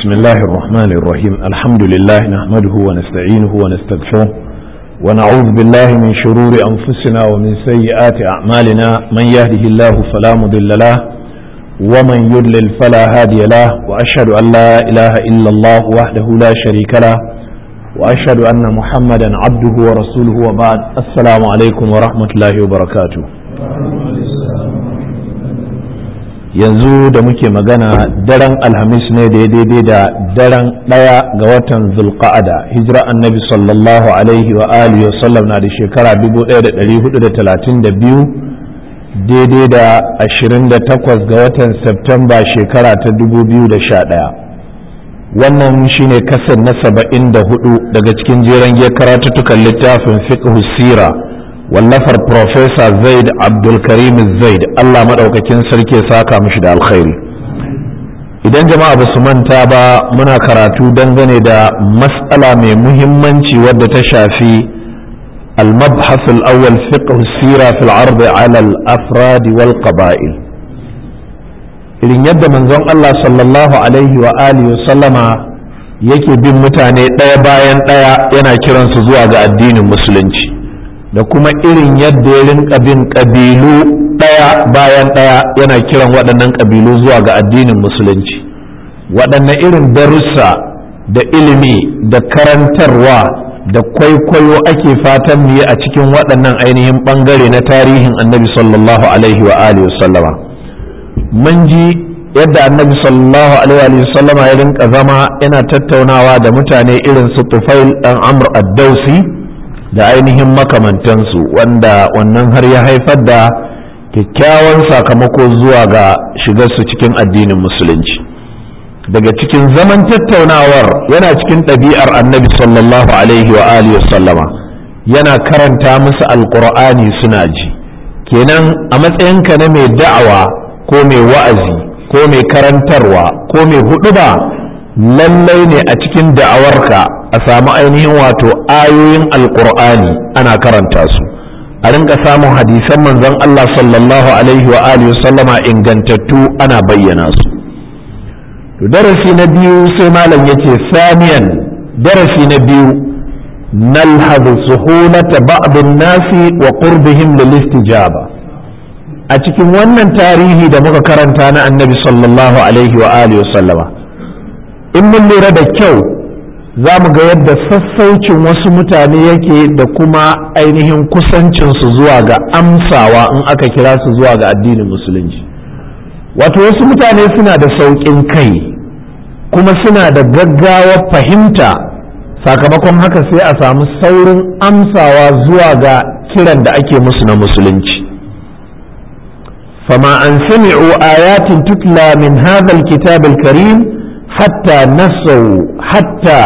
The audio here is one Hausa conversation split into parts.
بسم الله الرحمن الرحيم الحمد لله نحمده ونستعينه ونستغفره ونعوذ بالله من شرور أنفسنا ومن سيئات أعمالنا من يهده الله فلا مضل له ومن يضلل فلا هادي له وأشهد أن لا إله إلا الله وحده لا شريك له وأشهد أن محمدا عبده ورسوله وبعد السلام عليكم ورحمة الله وبركاته yanzu da muke magana daren alhamis ne da ya daidai da daren ɗaya ga watan zulqa'ada hijira annabi sallallahu alaihi wa alihi wa sallam na da shekara 1432 daidai da 28 ga watan septemba shekara ta 2011 wannan shine kasar na 74 daga cikin jeren karatuttukan littafin fiqh sira wallafar Profesa Zaid Abdulkarim Zaid Allah maɗaukakin sarki saka mishi da alkhairi idan jama'a ba su manta ba muna karatu dangane da mas'ala mai muhimmanci wadda ta shafi المبحث الأول فقه السيرة في العرض على الأفراد والقبائل irin yadda manzon Allah sallallahu alaihi wa alihi wa sallama yake bin mutane ɗaya bayan ɗaya yana kiransu zuwa ga addinin musulunci da kuma irin yadda ya rinka bin ƙabilu ɗaya bayan ɗaya yana kiran waɗannan ƙabilu zuwa ga addinin musulunci waɗanne irin darussa da ilimi da karantarwa da kwaikwayo ake fatan mu yi a cikin waɗannan ainihin ɓangare na tarihin annabi sallallahu alaihi wa alihi sallama mun ji yadda annabi sallallahu alaihi wa sallama ya rinka zama yana tattaunawa da mutane irin su tufail ɗan amr ad-dausi da ainihin makamantansu wanda wannan har ya haifar da kyakkyawan sakamako zuwa ga shigarsu cikin addinin musulunci daga cikin zaman tattaunawar yana cikin ɗabi'ar annabi sallallahu alaihi wa alihi sallama yana karanta musu alkur'ani suna ji kenan a matsayinka na mai da'awa ko mai wa'azi ko mai karantarwa ko mai huɗuba lallai ne a cikin da'awarka a samu ainihin wato ayoyin alkur'ani ana karanta su a rinka samun hadisan manzon Allah sallallahu alaihi wa alihi sallama ingantattu ana bayyana su to darasi na biyu sai malam yace saniyan darasi na biyu nalhadu suhulata ba'd an-nasi wa qurbihim lil istijaba a cikin wannan tarihi da muka karanta na annabi sallallahu alaihi wa alihi sallama in mun lura da kyau za mu ga yadda sassaucin wasu mutane yake da kuma ainihin kusancinsu zuwa ga amsawa in aka kira su zuwa ga addinin musulunci wato wasu mutane suna da sauƙin kai kuma suna da gaggawar fahimta sakamakon haka sai a samu saurin amsawa zuwa ga kiran da ake musu na musulunci fama an sami'u ayatin tutla min hadha alkitab alkarim حتى نسوا حتى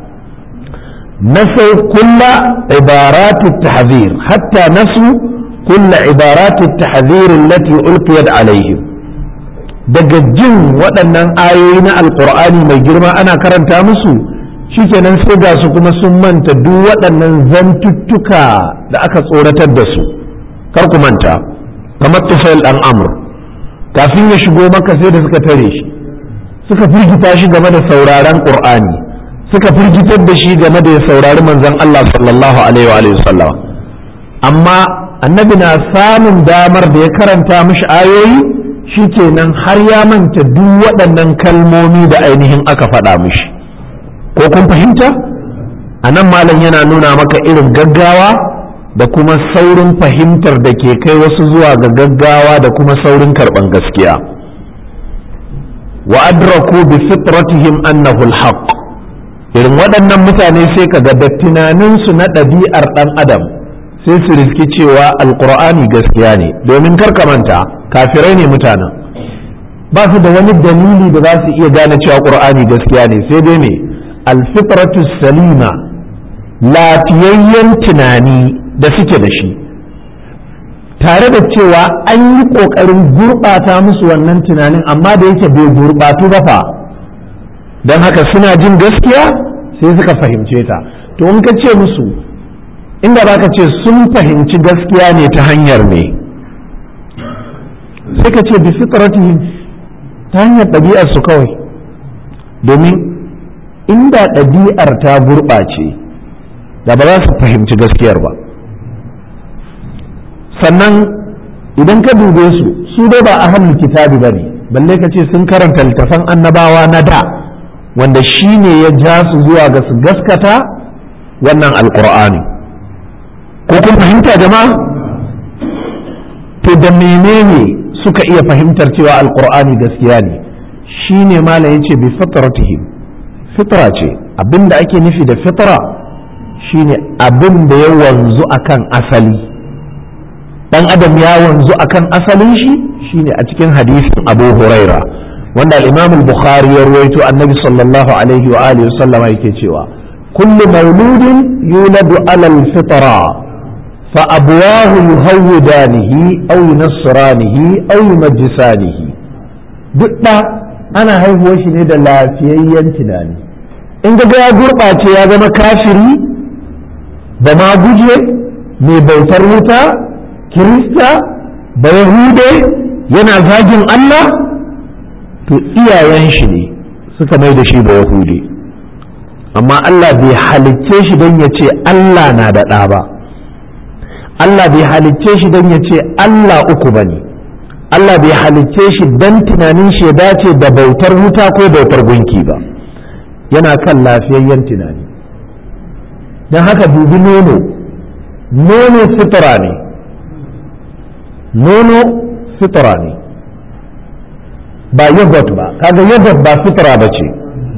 نسوا كل عبارات التحذير حتى نسوا كل عبارات التحذير التي ألقيت عليهم daga jin waɗannan ayoyi na alkur'ani mai girma ana karanta musu shikenan sai ga su kuma sun manta duk waɗannan zantuttuka da aka tsoratar da su kar ku manta kamar tufail ɗan amur kafin ya shigo maka sai da suka tare shi suka firgita shi game da sauraron qur'ani suka firgitar da shi game da ya saurari manzon Allah sallallahu alaihi wa sallam amma annabi na samun damar da ya karanta mishi ayoyi shikenan har ya manta duk waɗannan kalmomi da ainihin aka faɗa mishi ko kun fahimta a nan malam yana nuna maka irin gaggawa da kuma saurin fahimtar da ke kai wasu zuwa ga gaggawa da kuma saurin karɓan gaskiya wa adraku bi fitratihim annahu alhaq irin waɗannan mutane sai ka ga da tunaninsu na ɗabi'ar ɗan adam sai su riski cewa alqur'ani gaskiya ne domin karka manta kafirai ne mutanen ba su da wani dalili da za su iya gane cewa qur'ani gaskiya ne sai dai me alfitratu salima lafiyayyen tunani da suke da shi tare da cewa an yi ƙoƙarin gurɓata musu wannan tunanin amma da yake bai gurɓatu ba fa don haka suna jin gaskiya sai suka fahimce ta to in ka ce musu inda ba ka ce sun fahimci gaskiya ne ta hanyar ne sai ka ce bi fitratihim ta hanyar ɗabi'arsu kawai domin inda ɗabi'ar ta gurɓace da ba za su fahimci gaskiyar ba sannan idan ka dube su su dai ba ahlul kitabi ba ne balle ka ce sun karanta littafan annabawa na da wanda shi ne ya ja su zuwa ga su gaskata wannan alkur'ani ko kun fahimta jama'a to da menene suka iya fahimtar cewa alkur'ani gaskiya ne shi ne malam yace bi fitratihim fitra ce abinda ake nufi da fitra shine abin da ya wanzu akan asali dan adam ya wanzu akan asalin shi shine a cikin hadisin Abu Huraira wanda al-Imam al-Bukhari ya ruwaito Annabi sallallahu alaihi wa alihi wasallama yake cewa kullu mauludin yuladu ala al-fitra fa abwahu yuhawidanihi aw yunassiranihi aw yumajjisanihi duk da ana haihuwar shi ne da lafiyayyen tunani in ga ya gurɓace ya zama kafiri da ma guje mai bautar wuta kirista da yahude yana zagin Allah to iyayen shi ne suka mai da shi da yahude amma Allah bai halicce shi don ya ce Allah na da ɗa ba Allah bai halicce shi don ya ce Allah uku ba ne Allah bai halicce shi don tunanin shi ya dace da bautar wuta ko bautar gunki ba yana kan lafiyayyen tunani don haka dubi nono nono sutura ne nono fitra ne ba yogurt ba kaga yogurt ba fitra ba ce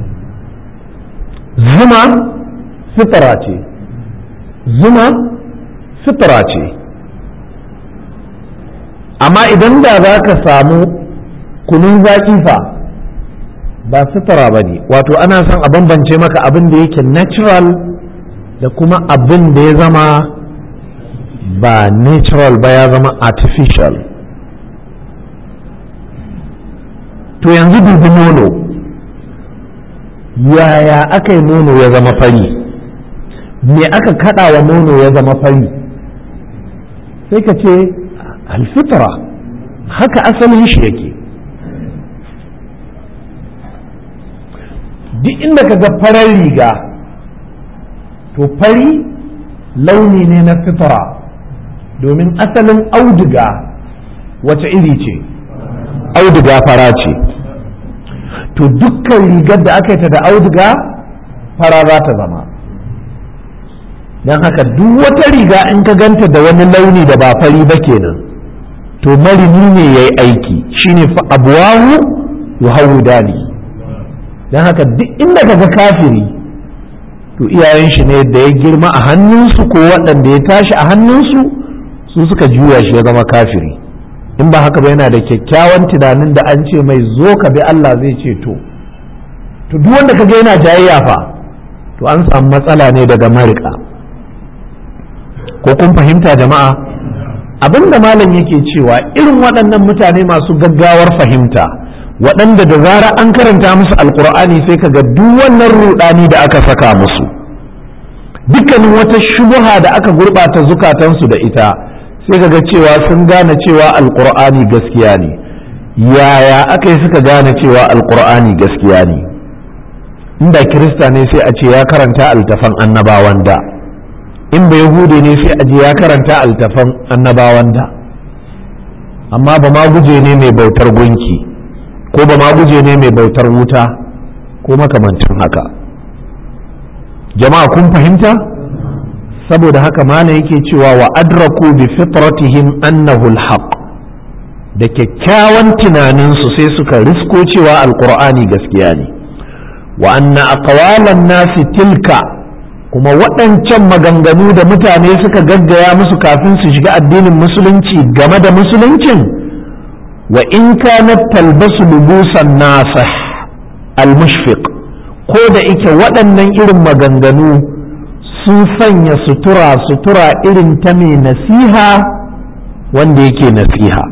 zuma fitra ce zuma fitra ce amma idan da za ka samu kunun zaƙi fa ba fitra ba ne wato ana son a bambance maka abin da yake natural da kuma abin da ya zama ba natural ba ya zama artificial to yanzu dubi nono yaya aka yi nono ya zama fari me aka kada wa nono ya zama fari sai ka ce alfitra haka asalin shi yake duk inda ka ga farar riga to fari launi ne na fitra domin asalin auduga wace iri ce auduga fara ce to dukkan rigar da aka yi ta da auduga fara za ta zama don haka duk wata riga in ka ganta da wani launi da ba fari ba kenan to marini ne ya yi aiki shine fa abuwahu yuhawudani don haka duk inda ka ga kafiri to iyayen shi ne da ya girma a hannunsu ko waɗanda ya tashi a hannunsu su suka juya shi ya zama kafiri in ba haka ba yana da kyakkyawan tunanin da an ce mai zo ka bi Allah zai ce to to duk wanda kaga yana jayayya fa to an samu matsala ne daga marika ko kun fahimta jama'a abinda malam yake cewa irin waɗannan mutane masu gaggawar fahimta waɗanda da zara an karanta musu alkur'ani sai ka ga duk wannan rudani da aka saka musu dukkanin wata shubuha da aka gurɓata zukatansu da ita sai ka ga cewa sun gane cewa alkur'ani gaskiya ne yaya aka yi suka gane cewa alkur'ani gaskiya ne inda kirista ne sai a ce ya karanta altafan annabawan da in ba yahude ne sai a je ya karanta altafan annabawan da amma ba ma guje ne mai bautar gunki ko ba ma guje ne mai bautar wuta ko makamancin haka jama'a kun fahimta saboda haka mana yake cewa wa adraku bi fitratihim annahu alhaq da kyakkyawan tunaninsu sai suka risko cewa alqur'ani gaskiya ne wa anna aqwalan nasi tilka kuma waɗancan maganganu da mutane suka gaggaya musu kafin su shiga addinin musulunci game da musuluncin wa in kanat talbasu lubusan nasih al-mushfiq ko da ike waɗannan irin maganganu sun sanya sutura sutura irin ta mai nasiha wanda yake nasiha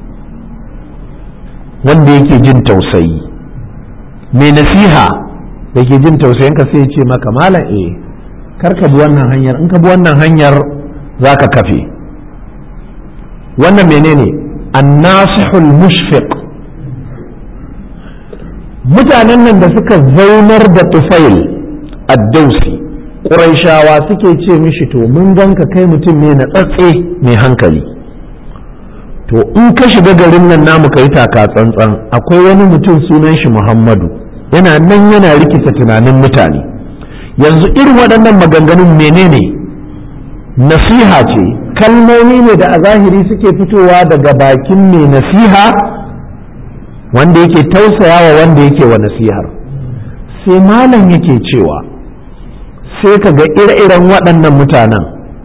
wanda yake jin tausayi mai nasiha da ke jin tausayinka sai ce maka malam eh kar ka bi wannan hanyar in ka bi wannan hanyar za ka kafe wannan menene annasihul mushfiq mutanen nan da suka zaunar da tufail addausi ƙuraishawa suke ce mishi to mun ganka kai mutum ne na tsatse mai hankali to in ka shiga garin nan namu ka yi taka tsantsan akwai wani mutum sunan shi muhammadu yana nan yana rikita tunanin mutane yanzu irin waɗannan maganganun menene nasiha ce kalmomi ne da a zahiri suke fitowa daga bakin mai nasiha wanda yake tausayawa wanda yake wa nasihar sai malam yake cewa sai ka ga ire-iren waɗannan mutanen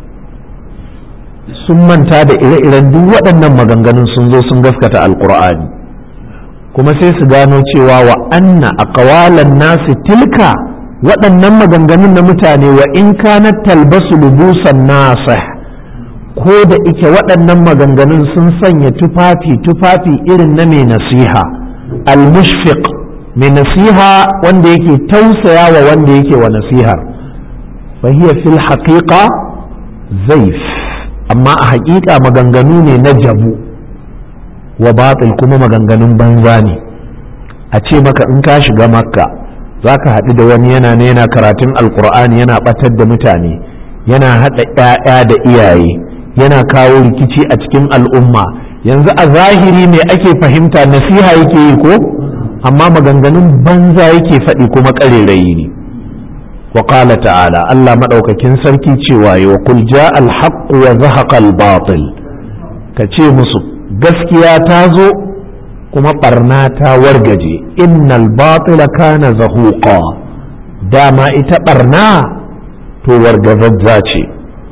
sun manta da ire-iren duk waɗannan maganganun sun zo sun gaskata alkur'ani kuma sai su gano cewa wa anna aqwalan nasi tilka waɗannan maganganun na mutane wa in kana talbasu lubusan nasih ko da ike waɗannan maganganun sun sanya tufafi tufafi irin na mai nasiha al-mushfiq mai nasiha wanda yake tausaya wa wanda yake wa nasihar fahiya fil haqiqa zaif amma a haƙiƙa maganganu ne na jabu wa batil kuma maganganun banza ne a ce maka in ka shiga makka za ka haɗu da wani yana ne yana karatun alkur'ani yana ɓatar da mutane yana haɗa ‘ya'ya da iyaye yana kawo rikici a cikin al'umma yanzu a zahiri ne ake fahimta nasiha yake yi ko amma maganganun banza yake faɗi kuma ƙarerayi ne wa qala ta'ala Allah maɗaukakin sarki cewa wa kul ja al-haqq wa zahaqa al-batil ka ce musu gaskiya ta zo kuma barna ta wargaje innal batila kana zahuqa dama ita barna to wargazazza ce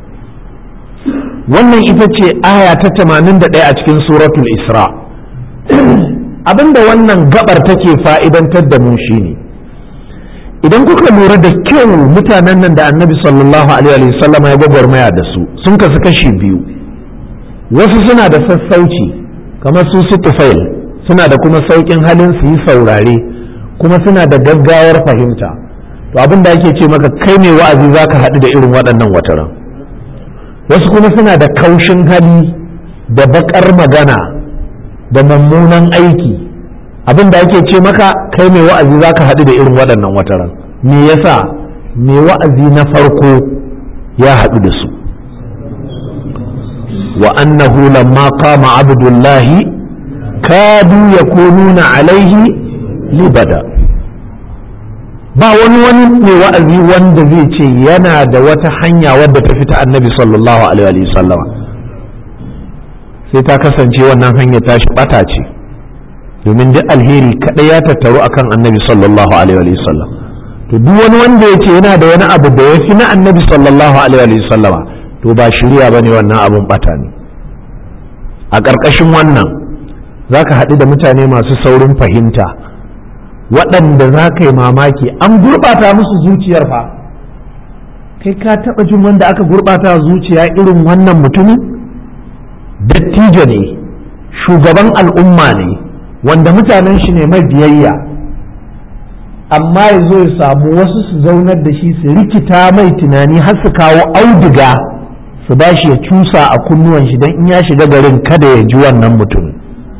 wannan ita ce aya ta 81 a cikin suratul isra abinda wannan gabar take fa'idantar da mu shine idan kuka lura da kyau mutanen nan da annabi sallallahu alaihi wasallam ya gwagwarmaya da su sun kasu kashi biyu wasu suna da sassauci kamar su su tufail suna da kuma sauƙin halin su yi saurare kuma suna da gaggawar fahimta to abin da ake ce maka kai mai wa'azi za ka haɗu da irin waɗannan wataran wasu kuma suna da kaushin hali da baƙar magana da mummunan aiki abin da ake ce maka kai mai wa'azi za ka haɗu da irin waɗannan wataran me yasa mai wa'azi na farko ya haɗu da su wa annahu lamma qama abdullahi kadu yakununa alaihi libada ba wani wani mai wa'azi wanda zai ce yana da wata hanya wadda ta fita annabi sallallahu alaihi wasallama sai ta kasance wannan hanya ta shi bata ce domin duk alheri kaɗai ya tattaru akan annabi sallallahu alaihi wasallam to duk wani wanda ya ce yana da wani abu da ya fi na annabi sallallahu alaihi wasallama to ba shirya ba ne wannan abun bata ne a ƙarƙashin wannan za ka haɗu da mutane masu saurin fahimta waɗanda za ka yi mamaki an gurɓata musu zuciyar fa kai ka taɓa jin wanda aka gurɓata zuciya irin wannan mutumin dattijo ne shugaban al'umma ne wanda mutanen shi ne mai biyayya amma ya zo ya samu wasu su zaunar da shi su rikita mai tunani har su kawo auduga su ba shi ya cusa a kunnuwan shi don in ya shiga garin kada ya ji wannan mutum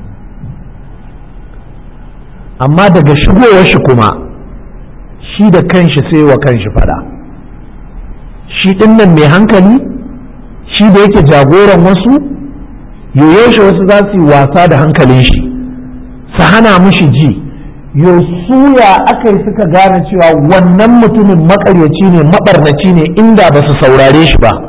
amma daga shigowar shi kuma shi da kanshi sai wa kanshi fada shi nan mai hankali shi da yake jagoran wasu yoyoshe wasu za su yi wasa da hankalin shi su hana mushi ji yosuya aka yi suka gane cewa wannan mutumin makaryaci ne mabarnaci ne inda ba su saurare shi ba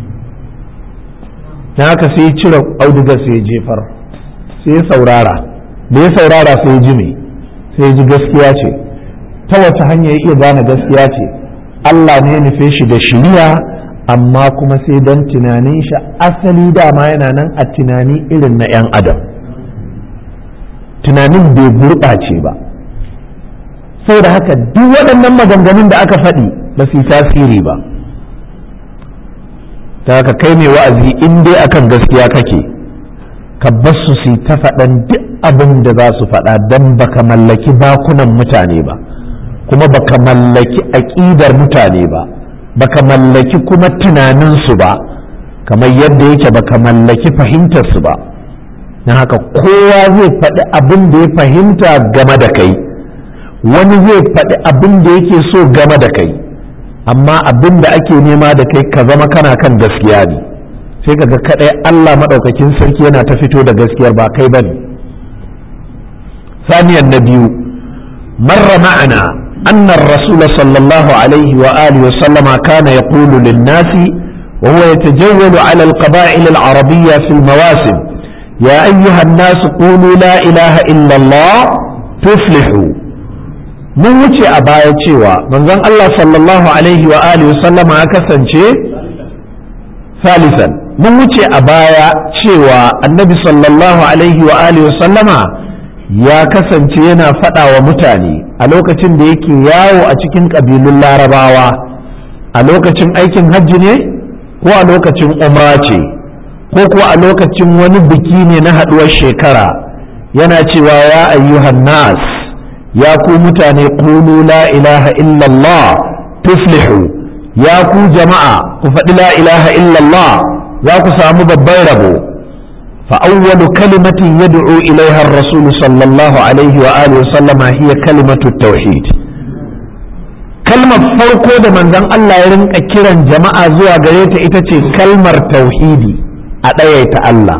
na haka sai ya cire auduga sai ya jefar sai ya saurara da ya saurara sai ya ji me sai ya ji gaskiya ce ta wata hanya ya iya gane gaskiya ce Allah ne ya nufe shi da shiriya amma kuma sai don tunanin shi asali dama yana nan a tunani irin na 'yan adam tunanin bai gurɓace ba saboda haka duk waɗannan maganganun da aka faɗi ba su yi tasiri ba ta haka kai mai wa'azi in dai akan gaskiya kake ka basu su ta faɗan duk abin da za su faɗa don baka mallaki bakunan mutane ba kuma baka mallaki aƙidar mutane ba baka mallaki kuma tunaninsu ba kamar yadda yake baka mallaki fahimtarsu ba na haka kowa zai faɗi abin da ya fahimta game da kai wani zai faɗi abin da yake so game da kai amma abin da ake nema da kai ka zama kana kan gaskiya ne sai ka ga kaɗai Allah maɗaukakin sarki yana ta fito da gaskiyar ba kai ba ne ثانيا النبي مر معنا أن الرسول صلى الله عليه وآله وسلم كان يقول للناس وهو يتجول على القبائل العربية في المواسم يا أيها الناس قولوا لا إله إلا الله تفلحوا mun wuce a baya cewa manzon Allah sallallahu alaihi wa alihi sallama ya kasance salisan mun wuce a baya cewa annabi sallallahu alaihi wa alihi sallama ya kasance yana faɗa wa mutane a lokacin da yake yawo a cikin ƙabilun larabawa a lokacin aikin hajji ne ko a lokacin umra ce ko ko a lokacin wani biki ne na haɗuwar shekara yana cewa ya ayyuhan nas ya ku mutane qulu la ilaha illallah tuflihu ya ku jama'a ku faɗi la ilaha illallah za ku samu babban rabo فأول كلمة يدعو إليها الرسول صلى الله عليه وآله وسلم هي كلمة التوحيد كلمة فرقو ده من ذن الله يرنك كيران جماعة زوا غريت إتتي كلمة توحيدي أدايت الله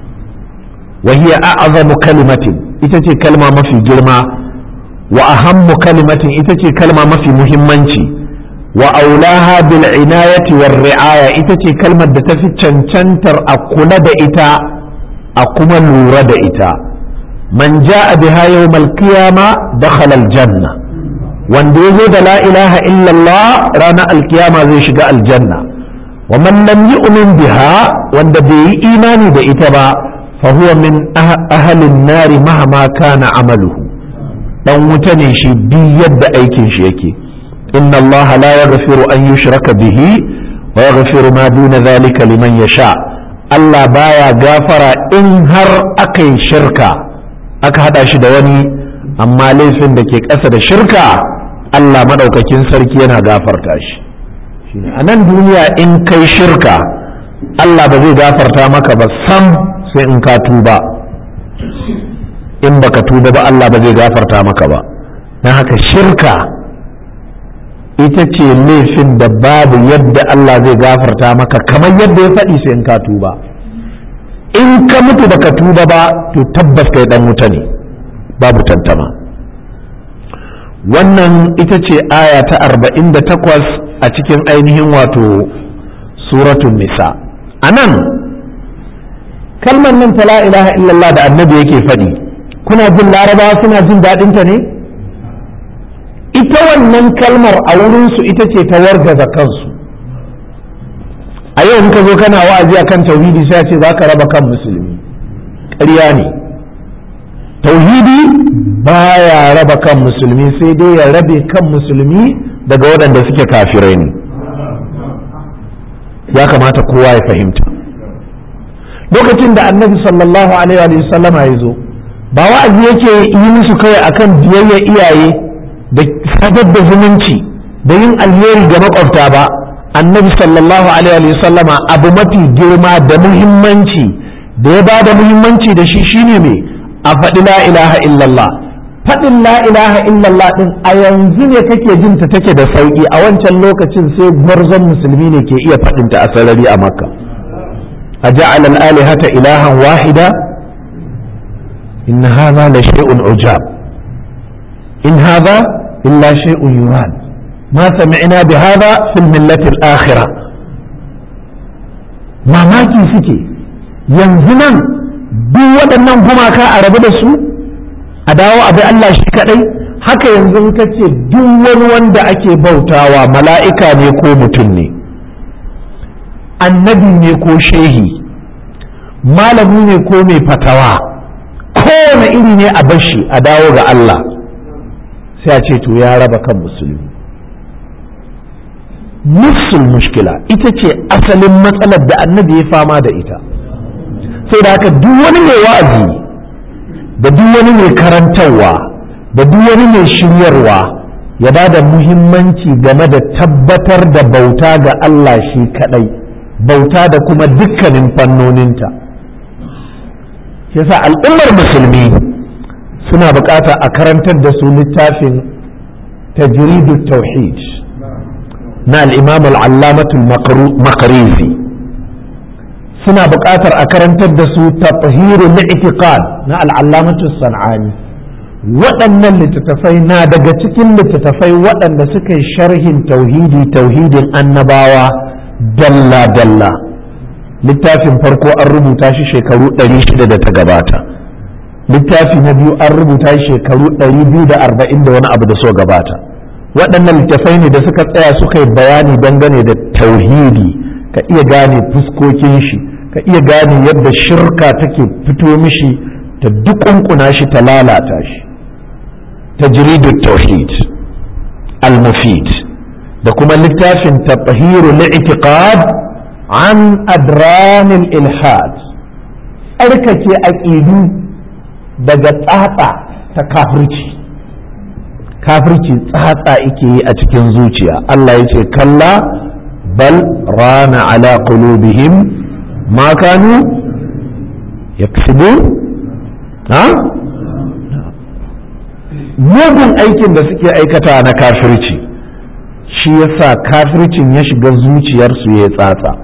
وهي أعظم كلمة إتتي كلمة ما في جرما وأهم كلمة إتتي كلمة ما في مهمنتي وأولاها بالعناية والرعاية إتتي كلمة دتفي تشنتر أقول إتا a kuma lura da ita man ja'a biha yawmal qiyama dakhala aljanna wanda yazo da la ilaha illallah ranar alkiyama zai shiga aljanna wa man lam yu'min biha wanda bai yi imani da ita ba fa huwa min ahlin nari mahama kana amaluhu dan wuta ne shi bi yadda aikin shi yake inna Allah la yaghfiru an yushraka bihi wa yaghfiru ma duna dhalika liman yasha' Allah baya gafara in har aka yi shirka aka hada shi da wani amma laifin da ke ƙasa da shirka Allah maɗaukakin sarki yana gafarta shi a nan duniya in kai shirka Allah ba zai gafarta maka ba sam sai in ka tuba in baka tuba ba Allah ba zai gafarta maka ba don haka shirka ita ce laifin da babu yadda Allah zai gafarta maka kamar yadda ya faɗi sai in ka tuba in ka mutu baka tuba ba to tabbas kai dan wuta ne babu tantama wannan ita ce aya ta 48 a cikin ainihin wato suratun nisa a nan kalmar nan ta la ilaha illallah da annabi yake faɗi kuna jin larabawa suna jin daɗinta ne ita wannan kalmar a wurinsu ita ce ta wargaza kansu a yau in ka zo kana wa'azi akan tauhidi sai ce za ka raba kan musulmi ƙarya ne tauhidi baya raba kan musulmi sai dai ya rabe kan musulmi daga waɗanda suke kafirai ne ya kamata kowa ya fahimta lokacin da annabi sallallahu alaihi wa sallama ya zo ba wa'azi yake yi musu kawai akan biyayya iyaye da sadar da zumunci da yin alheri ga makwabta ba annabi sallallahu alaihi wa sallama abu mafi girma da muhimmanci da ya ba da muhimmanci da shi shine me a faɗi la ilaha illallah faɗin la ilaha illallah ɗin a yanzu ne kake jin ta take da sauƙi a wancan lokacin sai gwarzon musulmi ne ke iya faɗin ta a sarari a makka a ja'ala al-alihata ilahan wahida in hadha la shay'un ujab in hadha illa shay'un yurad ما سمعنا بهذا في الملة الآخرة mamaki suke yanzu nan duk waɗannan gumaka a rabu da su a dawo a bi Allah shi kaɗai haka yanzu in ka ce duk wani wanda ake bautawa mala'ika ne ko mutum ne annabi ne ko shehi malami ne ko mai fatawa kowane iri ne a bashi a dawo ga Allah sai a ce to ya raba kan musulmi nufsul mushkila ita ce asalin matsalar da annabi ya fama da ita sai da haka duk wani mai wa'azi da duk wani mai karantarwa da duk wani mai shiryarwa ya ba da muhimmanci game da tabbatar da bauta ga Allah shi kadai bauta da kuma dukkanin fannoninta yasa al'ummar musulmi suna bukata a karantar da su littafin tajridu tauhid na al'imam al'allamatul makarizi suna buƙatar a karantar da su tafahiru na itiqad na al'allamatul san'ani waɗannan littattafai na daga cikin littattafai waɗanda suka yi sharhin tauhidi tauhidin annabawa dalla-dalla littafin farko an rubuta shi shekaru 600 da ta gabata littafi na biyu an rubuta shi shekaru 240 da wani abu da so gabata waɗannan littattafai ne da suka tsaya suka yi bayani dangane da tauhidi ka iya gane fuskokin shi ka iya gane yadda shirka take fito mishi ta dukunkuna shi ta lalata shi تجريد التوحيد المفيد da kuma littafin tafahiru li'tiqad an adranil ilhad tsarkake aƙidu daga tsatsa ta kafirci kafirci tsatsa ike yi a cikin zuciya Allah ya ce kalla bal rana ala qulubihim ma kanu yaksubun ha mugun aikin da suke aikata na kafirci shi yasa kafircin ya shiga zuciyarsu ya tsatsa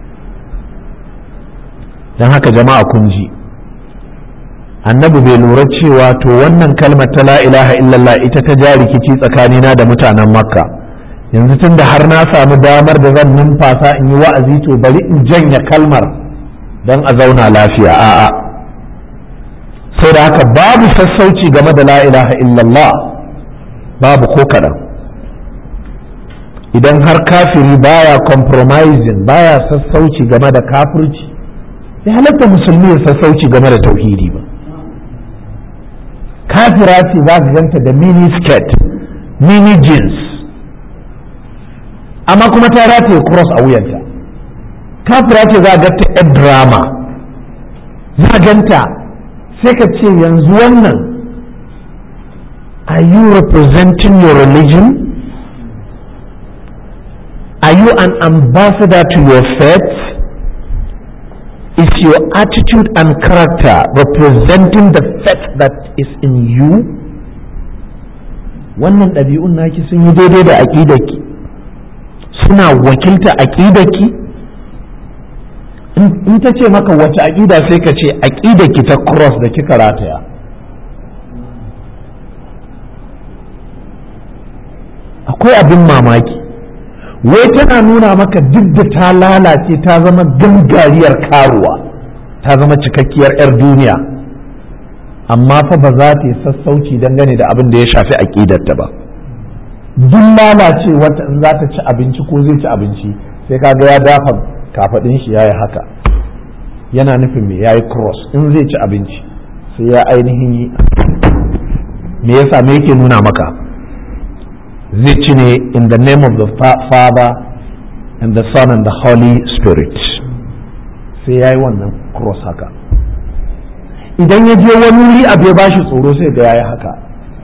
don haka jama'a kun ji annabi bai lura cewa to wannan kalmar ta la ilaha illallah ita ta ja rikici tsakanina da mutanen makka yanzu tun da har na samu damar da zan numfasa in yi wa'azi to bari in janya kalmar don a zauna lafiya a'a sai da haka babu sassauci game da la ilaha illallah babu ko kaɗan idan har kafiri baya compromising baya sassauci game da kafirci ya halatta musulmi ya sassauci game da tauhidi ba kafira ce za ka ganta da mini skirt mini jeans amma kuma ta rataye cross a wuyanta kafira ce za a ganta yar drama za ganta sai ka ce yanzu wannan are you representing your religion are you an ambassador to your faith is your attitude and character representing the faith that is in you wannan ɗabi'un naki sun yi daidai da aƙidarki suna wakilta aƙidarki in ta ce maka wace aƙida sai ka ce aƙidarki ta cross da kika rataya akwai abin mamaki wai tana nuna maka duk da ta lalace ta zama gangariyar karuwa ta zama cikakkiyar 'yar duniya amma fa ba za ta yi sassauci dangane da abin da ya shafi aƙidarta ba duk lalace wata in za ta ci abinci ko zai ci abinci sai kaga ya dafa kafaɗin shi yayi haka yana nufin me yayi cross in zai ci abinci sai ya ainihin yi me yasa me yake nuna maka zai ci ne in the name of the father and the son and the holy spirit sai ya yi wannan cross haka idan ya je wani wuri abu ya bashi tsoro sai ga ya yi haka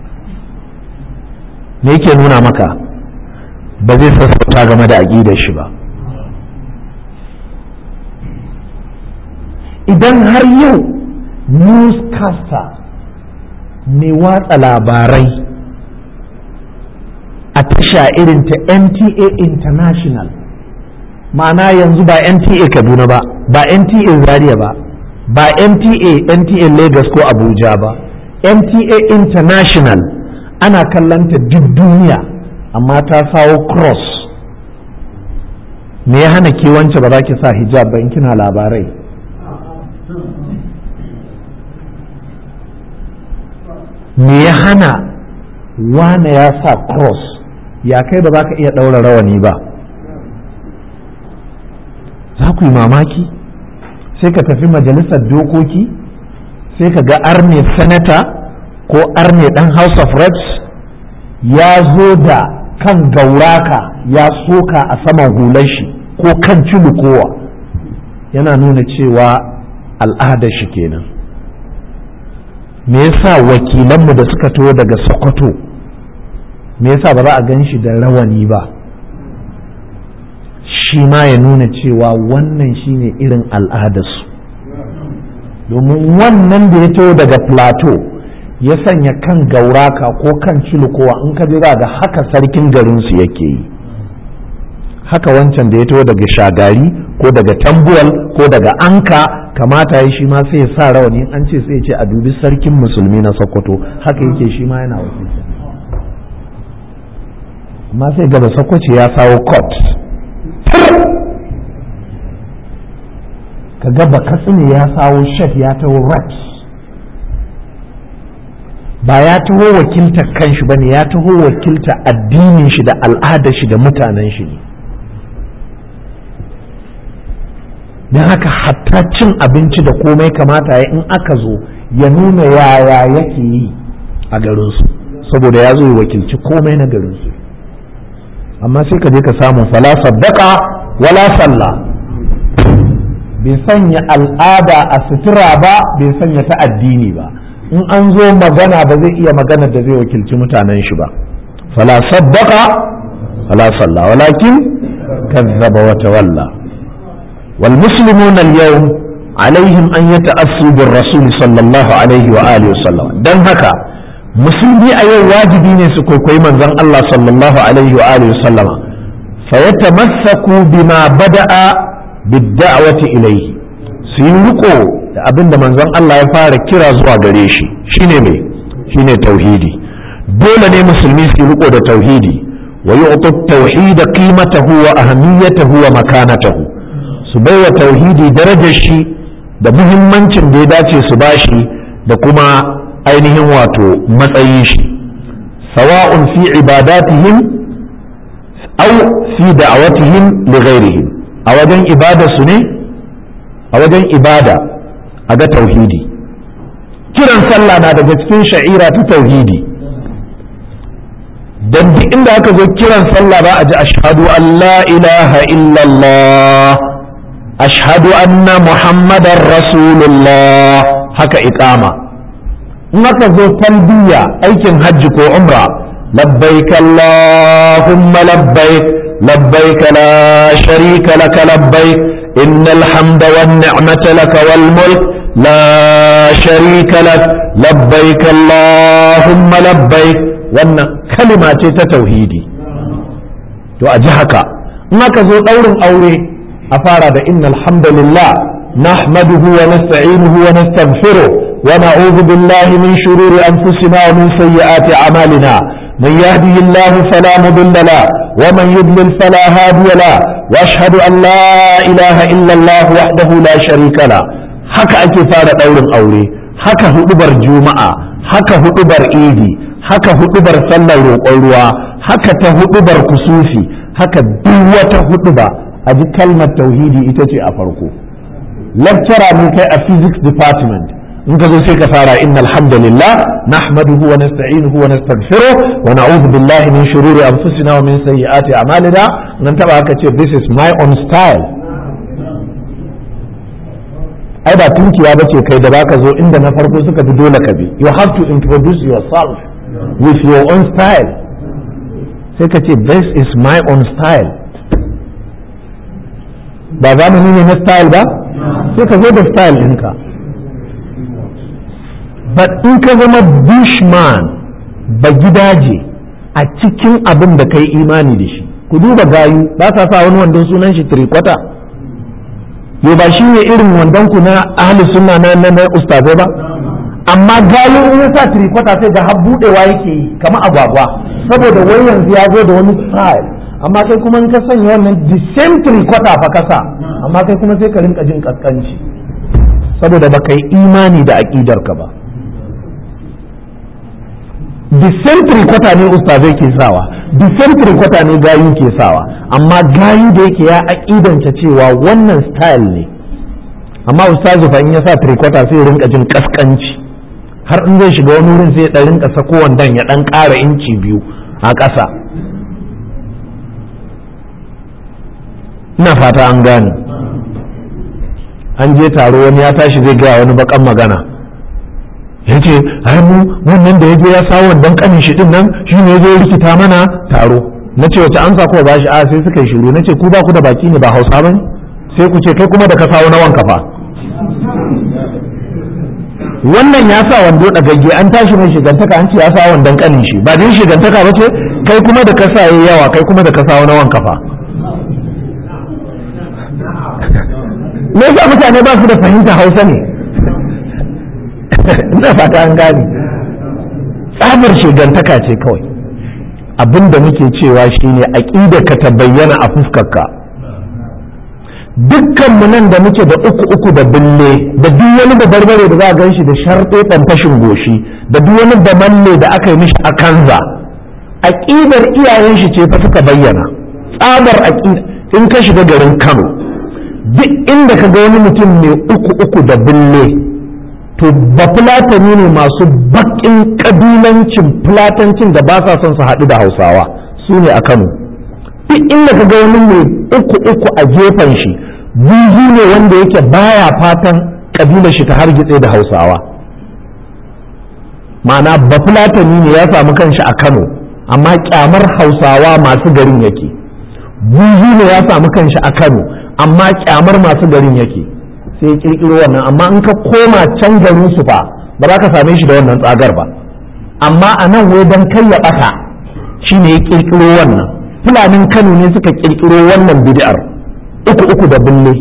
me yake nuna maka ba zai sassauta game da aƙidar shi ba idan har yau newscaster mai watsa labarai a tasha irin ta NTA International ma'ana yanzu ba NTA Kaduna ba ba NTA Zaria ba ba NTA NTA Lagos ko Abuja ba NTA International ana kallanta duk duniya amma ta sawo cross me ya hana ke wance ba za ki sa hijab ba in kina labarai me ya hana wane ya sa cross ya kai ba za ka iya ɗaura rawani ba za ku yi mamaki sai ka tafi majalisar dokoki sai ka ga arne sanata ko arne ɗan house of reps ya zo da kan gauraka ya soka a saman hular shi ko kan kowa yana nuna cewa al'adar shi kenan me yasa wakilanmu da suka taho daga sokoto me yasa ba za a gan shi da rawani ba shi ma ya nuna cewa wannan shine irin al'adarsu domin wannan da ya taho daga plateau ya sanya kan gauraka ko kan cilikowa in ka ji za ga haka sarkin garinsu yake yi haka wancan da ya taho daga shagari ko daga tambuwal ko daga anka kamata ya shi ma sai ya sa rawani an ce sai ya ce a dubi sarkin musulmi na sokoto haka yake shi ma yana wakilta amma sai gaba sokoci ya sawo court ka gaba katsina ya sawo chef ya taho reps ba ya taho wakilta kanshi ba ne ya taho wakilta addinin shi da al'adar shi da mutanen shi ne don haka hatta cin abinci da komai kamata ya in aka zo ya nuna yaya yake yi a garinsu saboda ya zo ya wakilci komai na garinsu amma sai ka je ka samu fala saddaka wala sallah bai sanya al'ada a sutura ba bai sanya ta addini ba in an zo magana ba zai iya magana da zai wakilci mutanen shi ba fala saddaka wala sallah walakin kazzaba wa tawalla wal muslimuna al-yawm alaihim an yata'assu bir rasul sallallahu alaihi wa alihi wasallam dan haka musulmi a yau wajibi ne su kwaikwayi manzon Allah sallallahu alaihi wa alihi wasallam fa yatamassaku bima bada'a bid-da'wati ilayhi su yi riko da abin da manzon Allah ya fara kira zuwa gare shi shine me shine tauhidi dole ne musulmi su riko da tauhidi wa yu'tu tauhid qimatahu wa ahamiyatahu wa makanatahu su baiwa tauhidi darajar shi da muhimmancin da ya dace su bashi da kuma ainihin wato matsayin shi sawa'un fi ibadatihim aw fi da'awatihim li ghairihim a wajen ibada su ne a wajen ibada a ga tauhidi kiran sallah na daga cikin sha'ira ta tauhidi dan duk inda aka zo kiran sallah ba a ji ashhadu an la ilaha illallah ashhadu anna muhammadar rasulullah haka iqama in aka zo talbiya aikin hajji ko umra labbaik allahumma labbaik labbaik la sharika laka labbaik innal hamda wan ni'mata laka wal mulk la sharika lak labbaik allahumma labbaik wannan kalima ce ta tauhidi to a ji haka in aka zo daurin aure a fara da innal hamdalillah nahmaduhu wa nasta'inuhu wa nastaghfiruh ونعوذ بالله من شرور أنفسنا ومن سيئات أعمالنا من يهده الله فلا مضل له ومن يضلل فلا هادي له وأشهد أن لا إله إلا الله وحده لا شريك له haka ake fara ɗaurin aure haka hudubar juma'a haka hudubar idi haka hudubar sallar roƙon ruwa haka ta hudubar kusufi haka duk wata huduba a ji kalmar tauhidi ita ce a farko lecturer ne kai a physics department in ka zo sai ka fara innal hamdalillah nahmaduhu wa nasta'inuhu wa nastaghfiruh wa na'udhu billahi min shururi anfusina wa min sayyiati a'malina nan taba haka ce this is my own style ai ba tunkiya bace kai da baka zo inda na farko suka bi dole ka bi you have to introduce yourself with your own style sai ka ce this is my own style ba zamani ne na style ba sai ka zo da style ɗinka but in ka zama bushman ba gidaje a cikin abin da kai imani da shi ku duba gayu ba sa sa wani wandon sunan shi tirikwata yau ba shi ne irin wandon ku na ahli sunna na na ustazai ba amma gayu in ya sa tirikwata sai ga har budewa yake yi kamar agwagwa saboda wai yanzu ya zo da wani style amma kai kuma in ka sanya wannan the same tirikwata fa kasa amma kai kuma sai ka rinka jin kaskanci saboda baka yi imani da aƙidar ka ba disentry kwata ne ustazai ke sawa disentry kwata ne gayu ke sawa amma gayu da yake ya aƙidanta cewa wannan style ne amma ustazu fa in ya sa tricota sai rinka jin kaskanci har in zai shiga wani wurin sai ya rinka sako wandan ya dan ƙara inci biyu a ƙasa ina fata an gane an je taro wani ya tashi zai gaya wani bakan magana ya ce ai mu wannan da ya je ya sa wannan kanin shi din nan shi ne ya zo rikita mana taro na ce wace an ko ba shi a sai suka yi shiru na ce ku ba ku da baki ne ba hausa ba ne sai ku ce kai kuma da ka sawo na wanka fa wannan ya sa wando dagagge an tashi mai shigantaka an ce ya sa wandon kanin shi ba din shigantaka ba ce kai kuma da ka sa yayi yawa kai kuma da ka sawo na wanka fa me yasa mutane ba su da fahimta hausa ne ina fata an gane tsabar shigantaka ce kawai abin da muke cewa shine aƙida ka ta bayyana a fuskarka dukkanmu nan da muke da uku uku da bille da duk wani da barbare da za a gan shi da sharɗe ɗan fashin goshi da duk wani da malle da aka yi mishi a kanza aƙidar iyayen shi ce fa suka bayyana tsabar aƙida in ka shiga garin kano duk inda ka ga wani mutum mai uku uku da bille to ba fulatani ne masu baƙin ƙabilancin fulatancin da ba sa son su haɗu da hausawa su ne a kano duk inda ka ga wani mai uku uku a gefen shi buzu ne wanda yake baya fatan ƙabilar shi ta hargitse da hausawa ma'ana ba fulatani ne ya samu kanshi a kano amma kyamar hausawa masu garin yake buzu ne ya samu kanshi a kano amma kyamar masu garin yake sai kirkiro wannan amma in ka koma can garin su fa ba za ka same shi da wannan tsagar ba amma a nan wai don kai ya ɓata shi ne ya kirkiro wannan fulanin kano ne suka kirkiro wannan bid'ar uku uku da bulle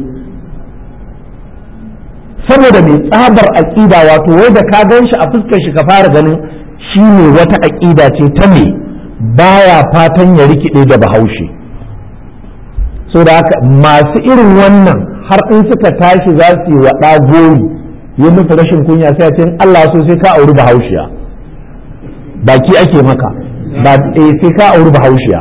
saboda mai tsabar aƙida wato wai da ka gan shi a fuskar shi ka fara ganin shi ne wata aƙida ce ta me baya fatan ya rikide da bahaushe so da haka masu irin wannan har in suka tashi za su yi wa gori yi musu rashin kunya sai a ce Allah so sai ka auri bahaushiya baki ake maka ba sai ka auri bahaushiya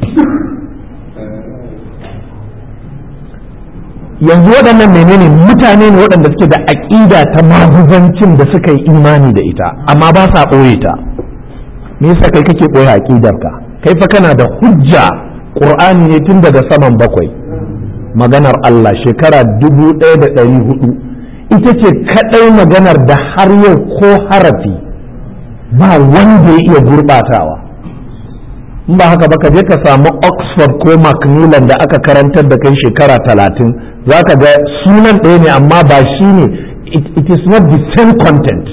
yanzu waɗannan menene mutane ne waɗanda suke da aƙida ta maguzancin da suka yi imani da ita amma ba sa ɓoye ta me yasa kai kake ɓoye aƙidarka kai fa kana da hujja ƙur'ani ne tun daga saman bakwai maganar Allah shekara dubu ɗaya da ɗari hudu ita ce kaɗai maganar da har yau ko harafi ba wanda ya iya gurɓatawa in ba haka ba ka je ka samu oxford ko macmillan da aka karantar da kai shekara talatin za ka ga sunan ɗaya ne amma ba shi ne it is not the same content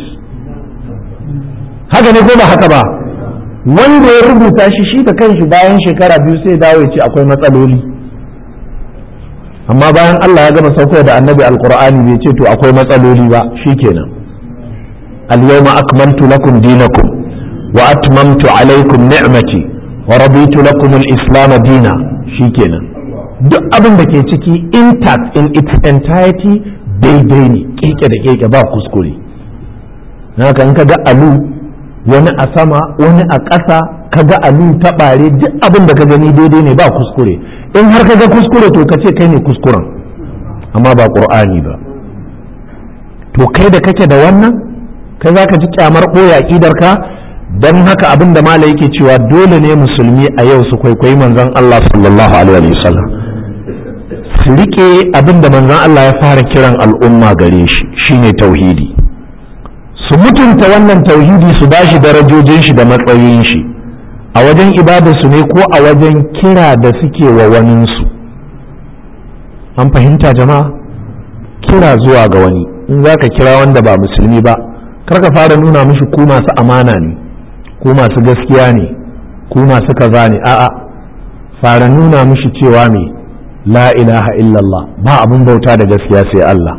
haka ne ko ba haka ba wanda ya rubuta shi shi da kanshi bayan shekara biyu sai dawo ya ce akwai matsaloli amma bayan Allah ya gama sauko da annabi alqur'ani bai ce to akwai matsaloli ba shikenan al-yawma akmaltu lakum dinakum wa atmamtu alaykum ni'mati wa raditu lakum al-islam dina shikenan duk abin da ke ciki intact in its entirety daidai ne keke da keke ba kuskure haka in ka ga alu wani a sama wani a ƙasa ka ga alu ta ɓare duk abin da ka gani daidai ne ba kuskure in har ka ga kuskure to ka ce kai ne kuskuren amma ba ƙur'ani ba to kai da kake da wannan kai za ka ji kyamar ɓoye aƙidar ka don haka abin da mala yake cewa dole ne musulmi a yau su kwaikwayi manzon Allah sallallahu alaihi wasallam su rike abin da manzon Allah ya fara kiran al'umma gare shi shine tauhidi su mutunta wannan tauhidi su bashi darajojin shi da matsayin shi a wajen ibadarsu ne ko a wajen kira da suke wa waninsu an fahimta jama'a kira zuwa ga wani in za ka kira wanda ba musulmi ba kar ka fara nuna mishi ku masu amana ne ku masu gaskiya ne ku masu kaza ne a'a fara nuna mishi cewa me la ilaha illallah ba abin bauta da gaskiya sai Allah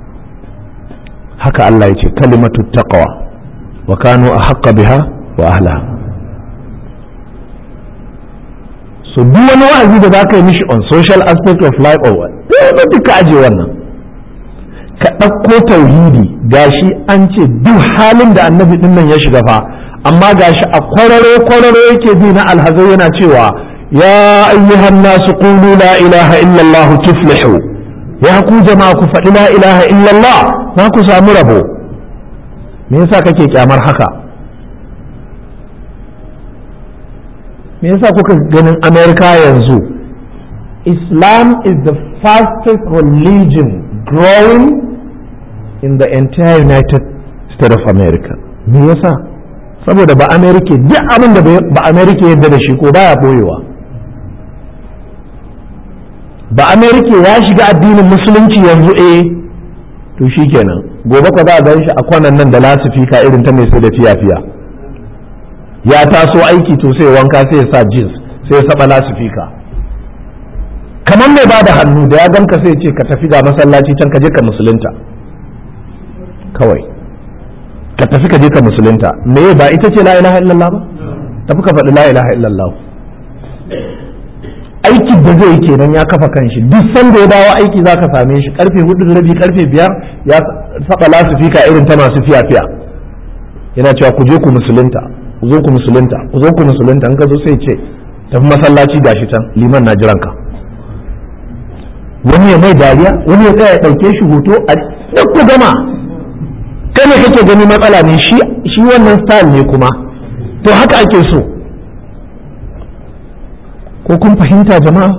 haka Allah ya ce kalimatu taqwa wa kanu ahqqa biha wa ahliha so duk wani wa'azi da za ka yi mishi on social aspect of life or what dole duka aje wannan ka ɗauko tauhidi gashi an ce duk halin da annabi din nan ya shiga fa amma gashi a kwararo kwararo yake bi na alhazai yana cewa ya ayyuhan nasu qulu la ilaha illallah tuflihu ya ku jama'a ku faɗi la ilaha illallah za ku samu rabo me yasa kake kyamar haka me yasa kuka ganin amerika yanzu islam is the fastest religion growing in the entire united states of america me yasa saboda ba amerika duk abin da ba amerika yadda da shi ko baya boyewa ba amerika ya shiga addinin musulunci yanzu eh to shikenan gobe ka za a gan shi a kwanan nan da lasifika irin ta mai sai da fiya-fiya ya taso aiki to sai wanka sai ya sa jeans sai ya saba lasifika kamar mai bada hannu da ya ganka sai ce ka tafi ga masallaci can ka je ka musulunta kawai ka tafi ka je ka musulunta me ba ita ce la ilaha illallah ba tafi ka faɗi la ilaha illallah aiki da zai yi kenan ya kafa kanshi duk sanda ya dawo aiki za ka same shi karfe hudu da rabi karfe biyar ya saba lasifika irin ta masu fiya fiya yana cewa ku je ku musulunta ku zo ku musulunta ku zo ku musulunta in ka zo sai ce tafi masallaci gashi can liman na jiran ka wani ya mai dariya wani ya tsaya ya ɗauke shi hoto a duk ku gama kai ne kake gani matsala ne shi shi wannan style ne kuma to haka ake so ko kun fahimta jama'a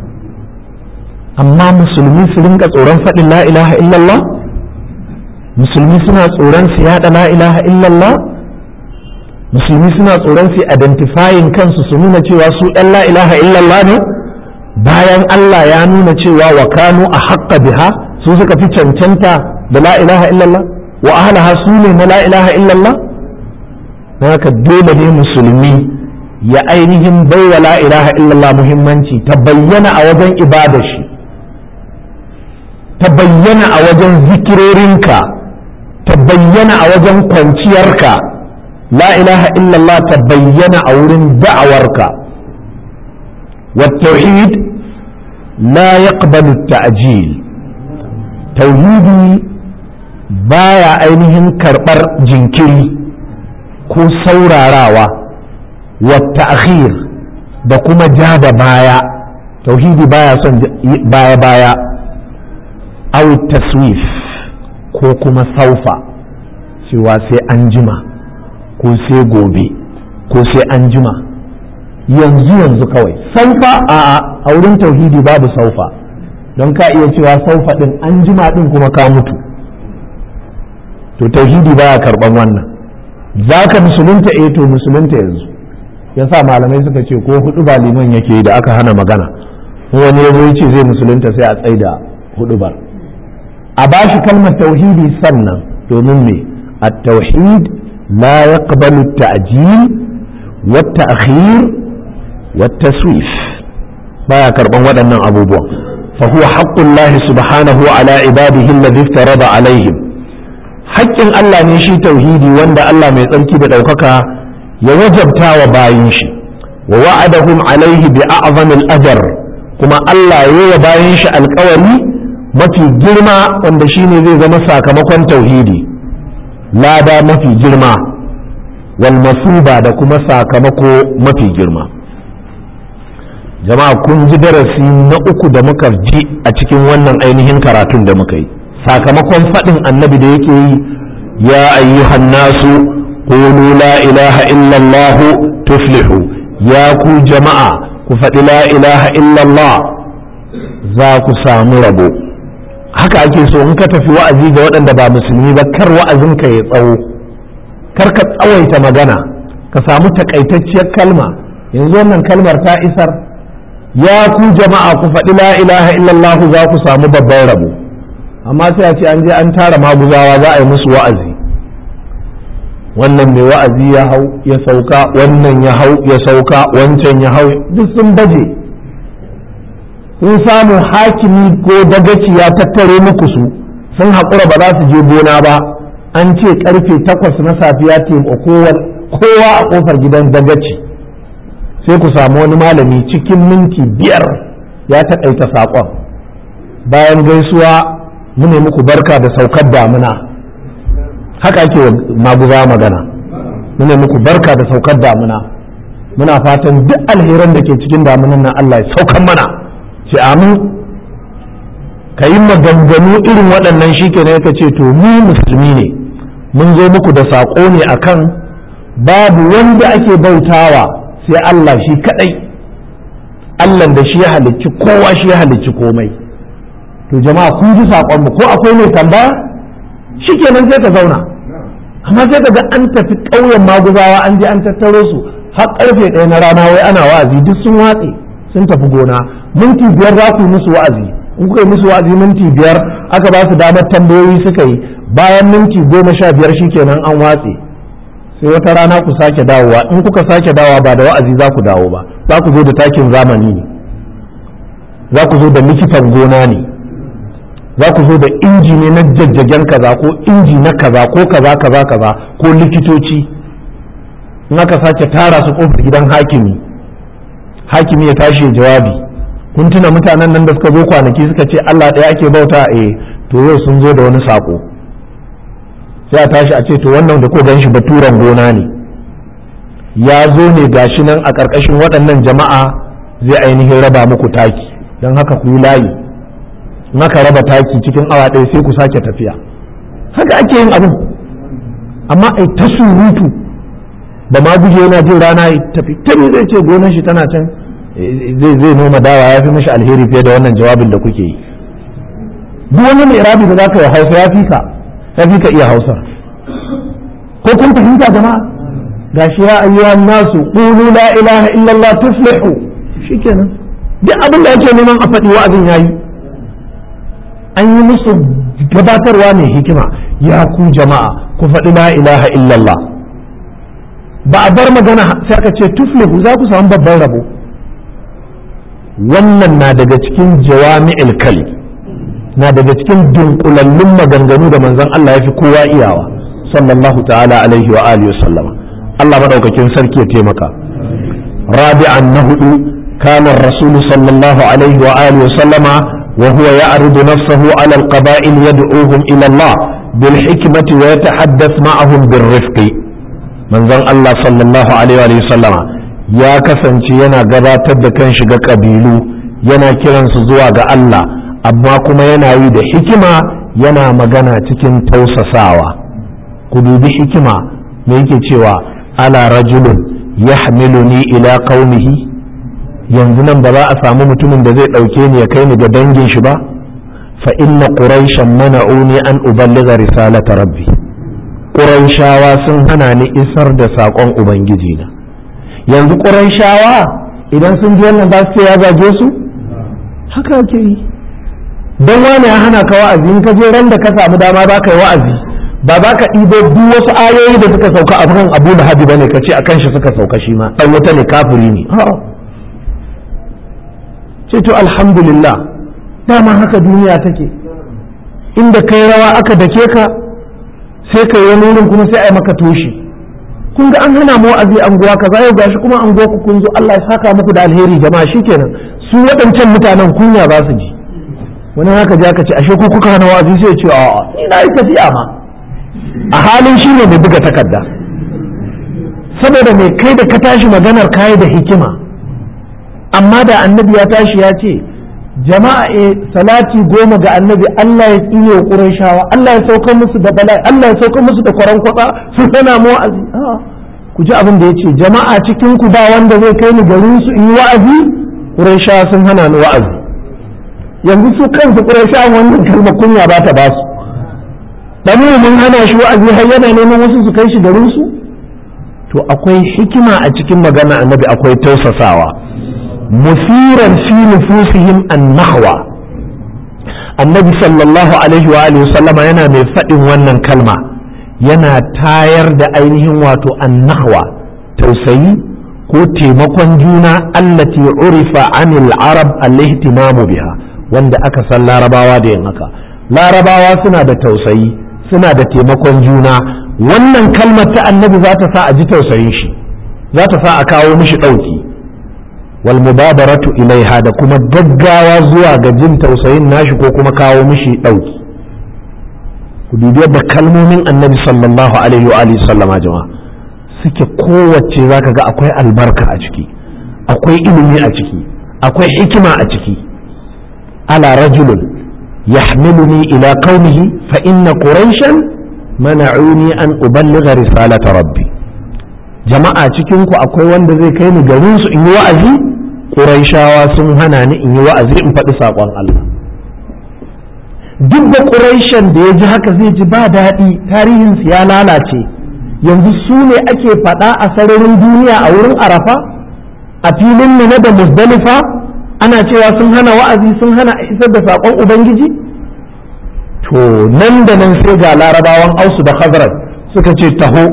amma musulmi su rinka tsoron faɗin la ilaha illallah musulmi suna tsoron su yada la ilaha illallah musulmi suna tsoron su identifying kansu su nuna cewa su ɗan la ilaha illallah ne bayan Allah ya nuna cewa wa kanu a haƙƙa biha su suka fi cancanta da la ilaha illallah wa ahlaha su ne na la ilaha illallah haka dole ne musulmi ya ainihin baiwa la ilaha illallah muhimmanci ta bayyana a wajen ibada shi ta bayyana a wajen zikirorinka ta bayyana a wajen kwanciyarka la ilaha illallah ta bayyana a wurin da'awarka والتوحيد لا يقبل التأجيل توحيدي بايا ainihin karɓar jinkiri ko saurarawa والتأخير da kuma ja da baya tauhidi baya son baya baya aw taswif ko kuma saufa cewa sai an jima ko sai gobe ko sai an jima yanzu yanzu kawai saufa a a wurin tauhidi babu saufa don ka iya cewa saufa din an jima din kuma ka mutu to tauhidi baya karban wannan za ka musulunta eh to musulunta yanzu yasa malamai suka ce ko hudu ba liman yake da aka hana magana wani ya zo ce zai musulunta sai a tsaida hudu ba a bashi kalmar tauhidi sannan domin me at-tauhid la yaqbalu at-ta'jil wa at-ta'khir wa at-taswif baya karban waɗannan abubuwan fa huwa haqqullahi subhanahu ala ibadihi alladhi iftarada alaihim haƙƙin Allah ne shi tauhidi wanda Allah mai tsarki da ɗaukaka ya wajabta wa bayin shi wa wa'adahum alaihi bi a'zamil ajr kuma Allah ya yi wa bayin shi alƙawari mafi girma wanda shine zai zama sakamakon tauhidi lada mafi girma wal masuba da kuma sakamako mafi girma jama'a kun ji darasi na uku da muka ji a cikin wannan ainihin karatun da muka yi sakamakon faɗin annabi da yake yi ya ayyuhan nasu qulu la ilaha illallah tuflihu ya ku jama'a ku faɗi la ilaha illallah za ku samu rabo haka ake so in ka tafi wa'azi ga waɗanda ba musulmi ba kar wa'azinka ya tsawo kar ka tsawaita magana ka samu takaitacciyar kalma yanzu wannan kalmar ta isar ya ku jama'a ku faɗi la ilaha illallah za ku samu babban rabo amma sai a ce an je an tara maguzawa za a yi musu wa'azi wannan mai wa'azi ya hau ya sauka wannan ya hau ya sauka wancan ya hau duk sun baje sun samu hakimi ko dagaci ya tattare muku su sun haƙura ba za su je gona ba an ce karfe takwas na safiya kowa a ƙofar gidan dagaci sai ku samu wani malami cikin minti biyar ya taƙaita saƙon bayan gaisuwa mu ne muku barka da saukar damuna haka ake maguza magana mu ne muku barka da saukar damuna muna fatan duk alheran da ke cikin damunan nan Allah ya saukan mana ce amin ka yi maganganu irin waɗannan shi ke ka ce to mu musulmi ne mun zo muku da saƙo ne akan babu wanda ake bautawa sai Allah shi kaɗai Allah da shi ya halicci kowa shi ya halicci komai to jama'a kun ji saƙonmu ko akwai mai tambaya shi kenan sai ka zauna amma sai ka ga an tafi ƙauyen maguzawa an je an tattaro su har ƙarfe ɗaya na rana wai ana wa'azi duk sun watse sun tafi gona minti biyar za ku yi musu wa'azi in kuka yi musu wa'azi minti biyar aka ba su damar tambayoyi suka yi bayan minti goma sha biyar shikenan an watse sai wata rana ku sake dawowa in kuka sake dawowa ba da wa'azi za ku dawo ba za ku zo da takin zamani ne za ku zo da likitan gona ne za ku zo da inji ne na jajjagen kaza ko inji na kaza ko kaza kaza kaza ko likitoci in aka sake tara su kofar gidan hakimi hakimi ya tashi jawabi kun tuna mutanen nan da suka zo kwanaki suka ce Allah ɗaya ake bauta eh to yau sun zo da wani sako sai a tashi a ce to wannan da ko gan shi baturen gona ne ya zo ne gashi nan a ƙarƙashin waɗannan jama'a zai ainihin raba muku taki don haka ku yi layi in aka raba taki cikin awa ɗaya sai ku sake tafiya haka ake yin abin amma ai ta surutu da ma guje yana jin rana ya tafi tabi zai ce gonar shi tana can zai zai noma dawa ya fi mashi alheri fiye da wannan jawabin da kuke yi duk wani mai rabi da zaka yi hausa ya fi ka ya fi ka iya hausa ko kun fahimta jama'a gashi ya ayyuhan nasu qulu la ilaha illallah tuflihu shikenan duk abin da ake neman a faɗi wa'azin yayi an yi musu gabatarwa mai hikima ya ku jama'a ku faɗi la ilaha illallah ba a bar magana sai aka ce tuflihu za ku samu babban rabo wannan na daga cikin jawami'il kali na daga cikin dunkulallun maganganu da manzon Allah ya fi kowa iyawa sallallahu ta'ala alaihi wa alihi wa sallama Allah madaukakin sarki ya taimaka rabi'an na hudu كان الرسول صلى الله عليه وآله وسلم وهو يعرض نفسه على القبائل يدعوهم إلى الله بالحكمة ويتحدث معهم بالرفق من ذن الله صلى الله عليه وآله وسلم يا كسن ينا gabatar da kan shiga ƙabilu yana kiransu zuwa ga Allah amma kuma yana yi da hikima yana magana cikin tausasawa ku dubi hikima me yake cewa ala rajulun yahmiluni ila qaumihi yanzu nan ba za a samu mutumin da zai ɗauke ni ya kai ni ga dangin shi ba fa inna quraishan mana'uni an uballiga risalata rabbi quraishawa sun hana ni isar da saƙon ubangiji na yanzu quraishawa idan sun ji wannan ba su ya zage su haka ake yi don wani ya hana ka wa'azi in ka je ran da ka samu dama ba ka yi wa'azi ba za ka ɗibo duk wasu ayoyi da suka sauka a kan abu da hadi bane ka ce a kan shi suka sauka shi ma ɗan wuta ne kafiri ne ce to alhamdulillah dama haka duniya take inda kai rawa aka dake ka sai ka yi wurin kuma sai a yi maka toshi kun ga an hana mu wa'azi anguwa kaza yau gashi kuma anguwa ku kun zo Allah ya saka muku da alheri jama'a shikenan su waɗancan mutanen kunya za su ji wani haka ji aka ce ashe ko kuka hana wa'azi sai ya ce a'a ni na yi tafiya ma a halin shi ne mai buga takarda saboda mai kai da ka tashi maganar kayi da hikima amma da annabi ya tashi ya ce jama'a e salati goma ga annabi Allah ya tsine wa Qurayshawa Allah ya sauka musu da bala'i Allah ya sauka musu da kwaran kwatsa su sana mu wa'azi ku ji abin da yace jama'a cikin ku ba wanda zai kai ni garin su in yi wa'azi Qurayshawa sun hana ni wa'azi yanzu su kansu Qurayshawa wannan kalma kunya ba ta ba su dan mun hana shi wa'azi har yana neman wasu su kai shi garin su to akwai hikima a cikin magana annabi akwai tausasawa musiran fi nufusihim an-nahwa annabi sallallahu alaihi wa alihi sallama yana mai faɗin wannan kalma yana tayar da ainihin wato an-nahwa tausayi ko taimakon juna allati urifa anil arab al-ihtimamu biha wanda aka san larabawa da yin haka larabawa suna da tausayi suna da taimakon juna wannan kalmar ta annabi za ta sa a ji tausayin shi za ta sa a kawo mishi ɗauki wal mubadaratu ilaiha da kuma gaggawa zuwa ga jin tausayin nashi ko kuma kawo mishi ɗauki ku dubi yadda kalmomin annabi sallallahu alaihi wa alihi sallama jama'a suke kowace zaka ga akwai albarka a ciki akwai ilimi a ciki akwai hikima a ciki ala rajulun yahmiluni ila qaumihi fa inna quraishan mana'uni an uballigha risalata rabbi jama'a cikin ku akwai wanda zai kai ni garin su in yi wa'azi quraishawa sun hana ni in yi wa'azi in faɗi saƙon Allah duk da quraishan da ya ji haka zai ji ba daɗi tarihin su ya lalace yanzu su ne ake faɗa a sararin duniya a wurin arafa a filin mina da musdalifa ana cewa sun hana wa'azi sun hana isar da saƙon ubangiji to nan da nan sai ga larabawan ausu da khazraj suka ce taho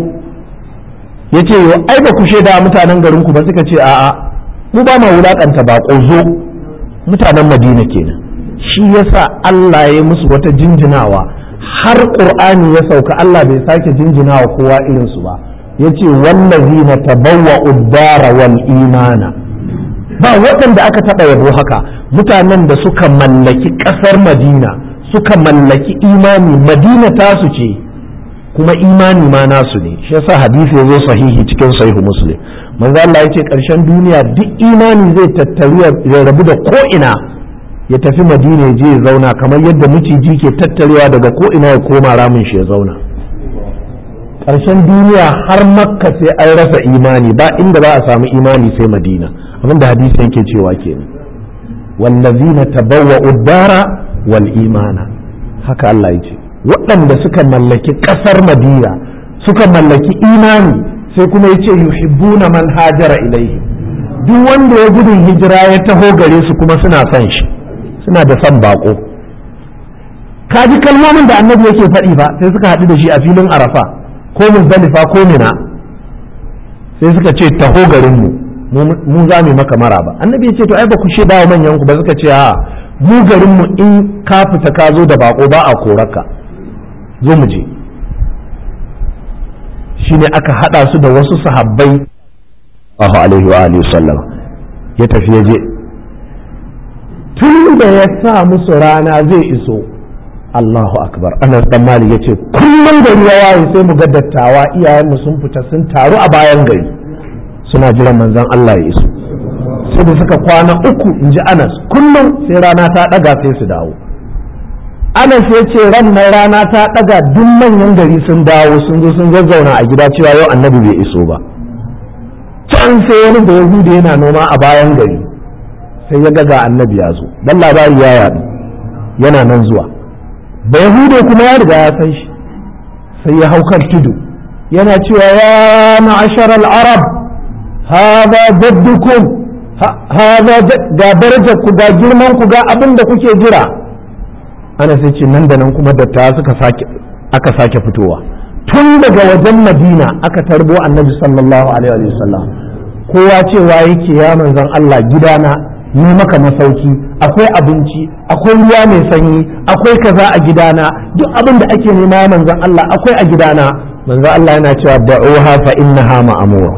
ya ce ai ba ku shaida mutanen garin ku ba suka ce a'a mu ba ma wulakanta baƙo zo mutanen madina kenan shi yasa Allah ya musu wata jinjinawa har qur'ani ya sauka Allah bai sake jinjinawa kowa irin su ba yace wallazina tabawwa'u ad-dara wal imana ba waɗanda aka taɓa yabo haka mutanen da suka mallaki ƙasar madina suka mallaki imani madina tasu ce kuma imani ma nasu ne shi yasa hadisi ya zo sahihi cikin sahihu muslim manzo Allah yace ƙarshen duniya duk imani zai tattaru ya rabu da ko ina ya tafi madina ya je ya zauna kamar yadda miciji ke tattarewa daga ko ina ya koma ramin shi ya zauna ƙarshen duniya har makka sai an rasa imani ba inda ba a samu imani sai madina abinda hadisi yake cewa kenan wallazina tabawwa'u ad-dara wal imana haka Allah yace waɗanda suka mallaki ƙasar madina suka mallaki imani sai kuma yace yuhibbuna man hajara ilaihi duk wanda ya gudun hijira ya taho gare su kuma suna son shi suna da son bako kaji kalmomin da annabi yake faɗi ba sai suka haɗu da shi a filin arafa ko muzdalifa ko mina sai suka ce taho garin mu mu za mu maka mara ba annabi ya ce to ai ba ku shaida wa manyan ku ba suka ce a mu garin mu in ka fita ka zo da bako ba a koraka zo mu je shine aka hada su da wasu sahabbai Allahu alaihi wa alihi sallam ya tafi ya je tun da ya sa musu rana zai iso Allahu akbar Anas dan Malik yace kullum gari ya waye sai mu ga dattawa iyayenmu sun fita sun taru a bayan gari suna jiran manzon Allah ya iso sai da suka kwana uku in ji Anas kullum sai rana ta daga sai su dawo Anas ya ce ran nan rana ta daga duk manyan gari sun dawo sun zo sun zazzauna a gida cewa yau annabi bai iso ba can sai wani da Yahudi yana noma a bayan gari sai ya ga ga annabi ya zo dan labari ya yaɗu yana nan zuwa da yahude kuma ya riga ya san shi sai ya hau kan tudu yana cewa ya ma'ashar al-arab hada jaddukum hada ga darajar ku ga girman ku ga abin da kuke jira ana sai ce nan da nan kuma dattawa suka sake aka sake fitowa tun daga wajen madina aka tarbo annabi sallallahu alaihi wa sallam kowa cewa yake ya manzon Allah gidana ni maka masauki akwai abinci akwai ruwa mai sanyi akwai kaza a gidana duk abin da ake nema manzon Allah akwai a gidana manzon Allah yana cewa da'uha fa innaha ma'amura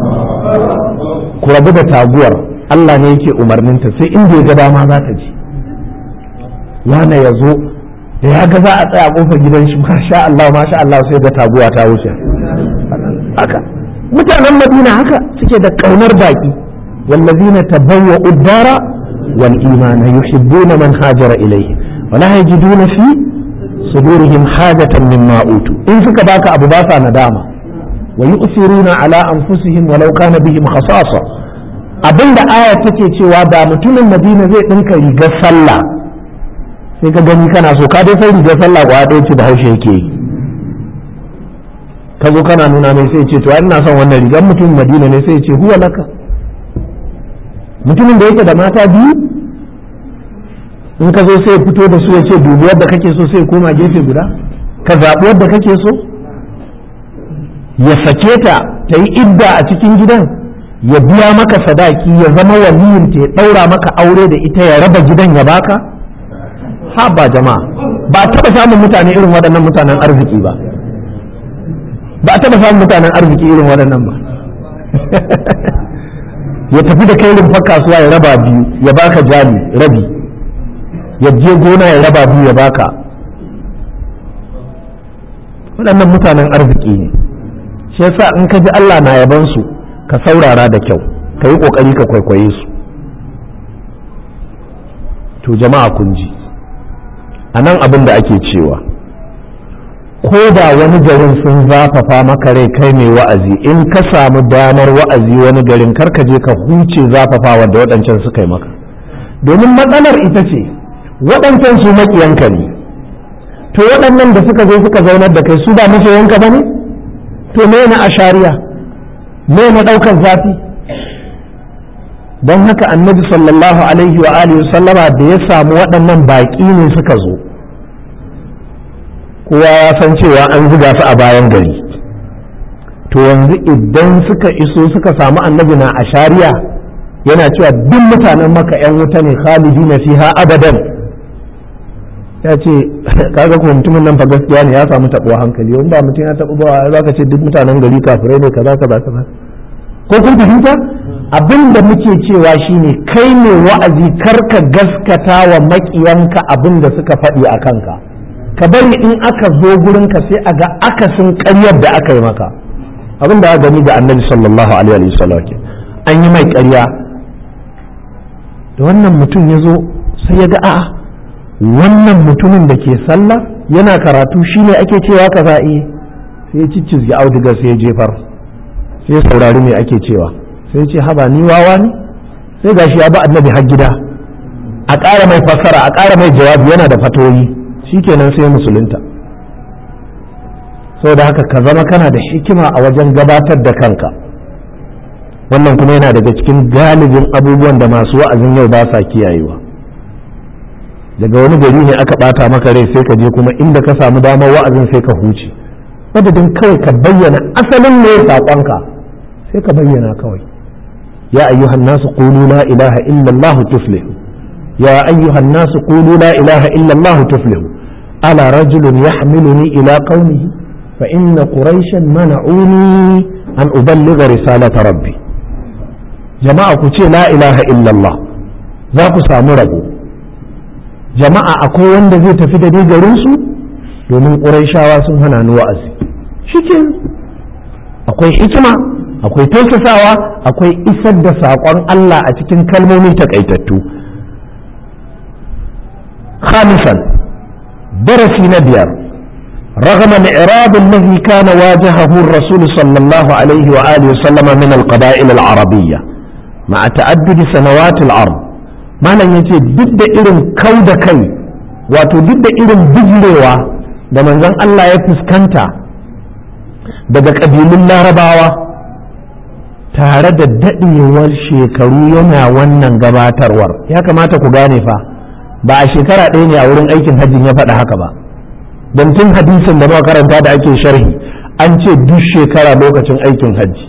ku rabu da taguwar Allah ne yake umarninta sai inda ya ga dama za ta ji wane ya zo da ya ga za a tsaya kofar gidan shi masha Allah masha Allah sai ga taguwa ta wuce haka mutanen Madina haka suke da kaunar baki والذين تبوأوا الدار والإيمان يحبون من هاجر إليه ولا يجدون في صدورهم حاجة مما أوتوا إن فك باك أبو باسا ندامة ويؤثرون على أنفسهم ولو كان بهم خصاصة abin da aya take cewa da mutumin madina zai ɗinka rigar sallah sai ka gani kana so ka dai sai rigar sallah kwa ɗaya ce da haushe yake yi ka zo kana nuna mai sai ce to ina son wannan rigar mutumin madina ne sai ce huwa laka mutumin da yake da mata biyu in ka zo sai fito da su ya ce dubi wadda kake so sai koma gefe guda ka zaɓi wadda kake so ya sake ta ta yi idda a cikin gidan ya biya maka sadaki ya zama waliyin ta ya ɗaura maka aure da ita ya raba gidan ya baka ha ba jama'a ba a taɓa samun mutane irin waɗannan mutanen arziki ba ba a taɓa samun mutanen arziki irin waɗannan ba ya tafi da kai rumfar kasuwa ya raba biyu ya baka jali rabi ya je gona ya raba biyu ya baka waɗannan mutanen arziki ne shi yasa in ka ji Allah na yaban su ka saurara da kyau ka yi ƙoƙari ka kwaikwaye su to jama'a kun ji a nan abin da ake cewa ko da wani garin sun zafafa maka rai kai mai wa'azi in ka samu damar wa'azi wani garin karka je ka huce zafafawa da waɗancan suka yi maka domin matsalar ita ce waɗancan su maƙiyanka ne to waɗannan da suka zo suka zaunar da kai su ba masoyanka ba ne to me na ashariya me na ɗaukar zafi don haka annabi sallallahu alaihi wa alihi sallama da ya samu waɗannan baƙi ne suka zo kowa ya san cewa an zuga su a bayan gari to yanzu idan suka iso suka samu annabi na a shari'a yana cewa duk mutanen maka 'yan wuta ne khalidi na fiha abadan ya ce kaga kuma mutumin nan fa gaskiya ne ya samu taɓuwa hankali wanda mutum ya taɓu ba za ka ce duk mutanen gari kafirai ne kaza kaza kaza ko kun fahimta abin da muke cewa shine kai ne wa'azi kar ka gaskata wa maƙiyanka abin da suka faɗi a kanka ka bari in aka zo gurinka sai a ga akasin ƙaryar da aka yi maka abin da aka gani ga annabi sallallahu alaihi wasallam an yi mai ƙarya da wannan mutum ya zo sai ya ga a'a wannan mutumin da ke sallah yana karatu shine ake cewa ka za'i sai ya ciccizgi auduga sai ya jefar sai ya saurari me ake cewa sai ce haba ni wawa ne sai gashi ya ba annabi har gida a ƙara mai fassara a ƙara mai jawabi yana da fatoyi shikenan sai musulunta saboda haka ka zama kana da hikima a wajen gabatar da kanka wannan kuma yana daga cikin galibin abubuwan da masu wa'azin yau ba sa kiyayewa daga wani gari ne aka bata maka rai sai ka je kuma inda ka samu damar wa'azin sai ka huce madadin kawai ka bayyana asalin ne saƙonka sai ka bayyana kawai ya ayyuhan nasu qulu la ilaha illa allah tuflihu ya ayyuhan nasu qulu la ilaha illa allah tuflihu ala rajulun yahmiluni ila qaumihi fa inna quraishan mana'uni an uballigha risalata rabbi jama'a ku ce la ilaha illa allah za ku samu rabo jama'a akwai wanda zai tafi da ni garinsu domin ƙuraishawa sun hana ni wa'azi shi akwai hikima akwai tausasawa akwai isar da saƙon Allah a cikin kalmomi takaitattu khamisan darasi na biyar رغم الإعراب الذي كان واجهه الرسول صلى الله عليه وآله وسلم من القبائل العربية مع تعدد سنوات العرض malam ya ce duk da irin kau da kai wato duk da irin bijirewa da manzon Allah ya fuskanta daga ƙabilun larabawa tare da daɗewar shekaru yana wannan gabatarwar ya kamata ku gane fa ba a shekara ɗaya ne a wurin aikin hajjin ya faɗa haka ba don tun hadisin da muka karanta da ake sharhi an ce duk shekara lokacin aikin hajji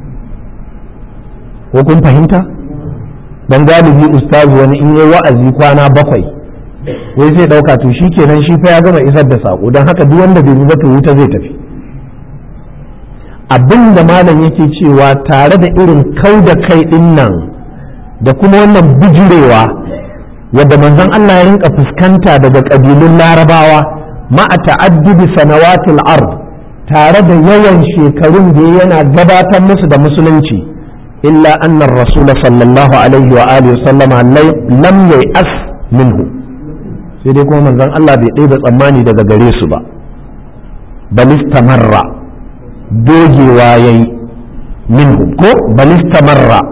ko kun fahimta? dan galibi ustazu wani in yi wa'azi kwana bakwai wai zai dauka to shi kenan shi fa ya gama isar da sako don haka duk wanda bai ba to wuta zai tafi abin da malam yake cewa tare da irin kau da kai din nan da kuma wannan bijirewa wadda manzon Allah ya rinka fuskanta daga kabilun larabawa ma'a ta'addubi sanawatil ard tare da yawan shekarun da yana gabatar musu da musulunci إلا أن الرسول صلى الله عليه وآله وسلم لم ييأس منه sai dai kuma manzon Allah bai ɗaya tsammani daga gare su ba balistamarra dogewa ya yi minhu ko balistamarra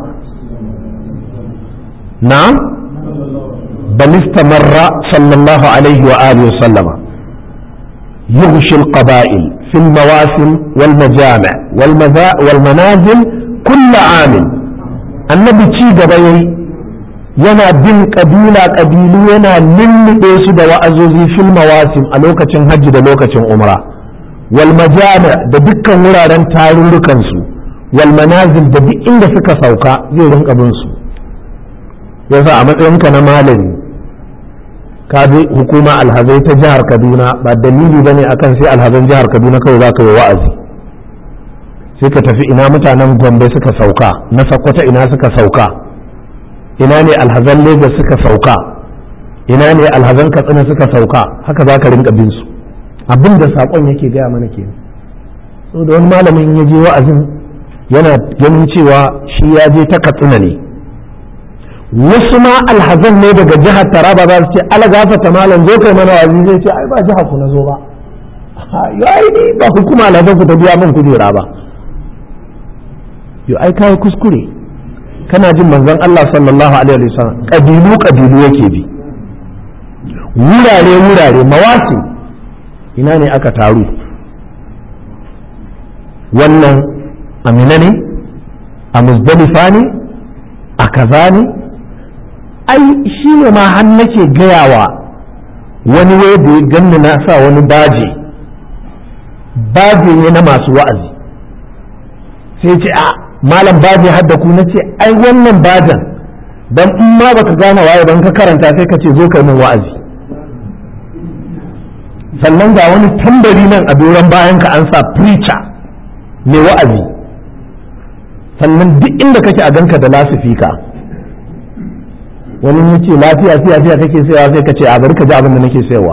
na balistamarra sallallahu alaihi wa alihi wa sallama يغشي القبائل في المواسم والمجامع والمنازل kulla amin annabi ci gaba yayi yana bin kabila kabilu yana lullube su da wa'azozi fil mawasim a lokacin hajji da lokacin umra wal majami da dukkan wuraren tarurrukan su wal manazil da duk inda suka sauka zai rinka bin su yasa a matsayinka na malami ka bi hukuma alhazai ta jihar kaduna ba dalili bane akan sai alhazan jihar kaduna kawai za ka yi wa'azi sai ka tafi ina mutanen gombe suka sauka na sakwata ina suka sauka ina ne alhazan lagos suka sauka ina ne alhazan katsina suka sauka haka za ka rinka bin su abin da saƙon yake gaya mana ke so da wani malamin ya je wa'azin yana ganin cewa shi ya je ta katsina ne wasu ma alhazan ne daga jihar taraba za su ce alagafata malam zo kai mana wa'azi zai ce ai ba jihar ku na zo ba yayi ni ba hukuma alhazan ku ta biya min kujera ba yo ai kai kuskure kana jin manzon Allah sallallahu alaihi wasallam kabilu kabilu yake bi wurare wurare mawasi ina ne aka taru wannan amina ne a muzdalifa ne a kaza ne ai shi ne ma har nake gayawa wani wai da ya ganni na sa wani baje baje ne na masu wa'azi sai ce a malam baje hadda ku na ce ai wannan bajan dan in ma baka gane waye dan ka karanta sai ka ce zo kai min wa'azi sannan ga wani tambari nan a doron bayan ka an sa preacher mai wa'azi sannan duk inda kake a ganka da lasifika wani ya ce lafiya fiya fiya kake sayawa sai ka ce a bari ka ji abin da nake sayarwa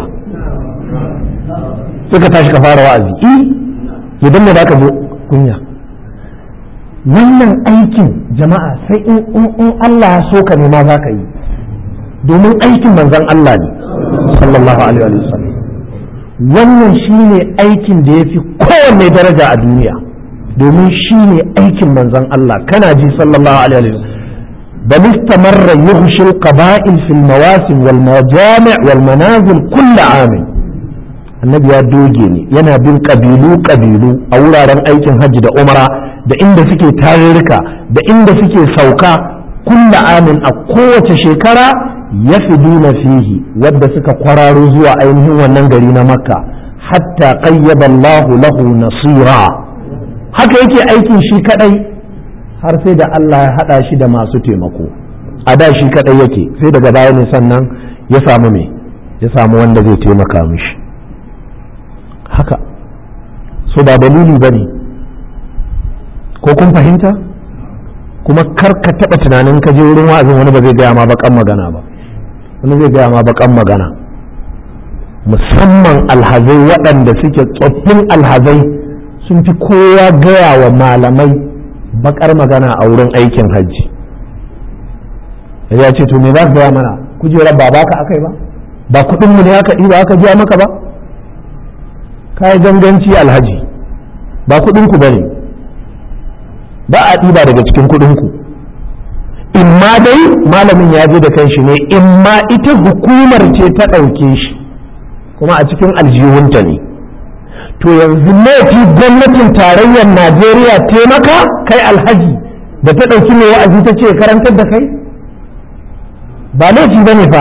sai ka tashi ka fara wa'azi eh idan ne ka zo kunya wannan aikin jama'a sai in in Allah ya so ka nema za ka yi domin aikin manzon Allah ne sallallahu alaihi wa sallam wannan shine aikin da yafi kowanne daraja a duniya domin shine aikin manzon Allah kana ji sallallahu alaihi wa sallam بل استمر يغشي القبائل في المواسم والمجامع والمنازل كل عام annabi ya doge ne yana bin ƙabilu ƙabilu a wuraren aikin hajji da umara da inda suke tarurruka da inda suke sauka kulla amin a kowace shekara ya fi duna fihi wadda suka kwararo zuwa ainihin wannan gari na makka hatta qayyaba Allahu lahu nasira haka yake aikin shi kadai har sai da Allah ya hada shi da masu taimako a da shi kadai yake sai daga baya ne sannan ya samu me ya samu wanda zai taimaka mishi haka so ba dalili ba ne ko kun fahimta kuma kar ka taɓa tunanin ka je wurin wa'azin wani ba zai gaya ma bakan magana ba wani zai gaya ma bakan magana musamman alhazai waɗanda suke tsoffin alhazai sun fi kowa gaya wa malamai bakar magana a wurin aikin hajji ya ce to me za ka gaya mana kujerar ba baka akai ba ba kuɗinmu ne aka ɗiba aka biya maka ba kayi ganganci alhaji ba kuɗinku ba ne ba a ɗiba daga cikin kuɗinku in ma dai malamin ya je da kanshi ne in ma ita hukumar ce ta ɗauke shi kuma a cikin aljihunta ne to yanzu laifi gwamnatin tarayyar najeriya taimaka kai alhaji da ta ɗauki mai wa'azi ta ce karantar da kai ba laifi ba ne fa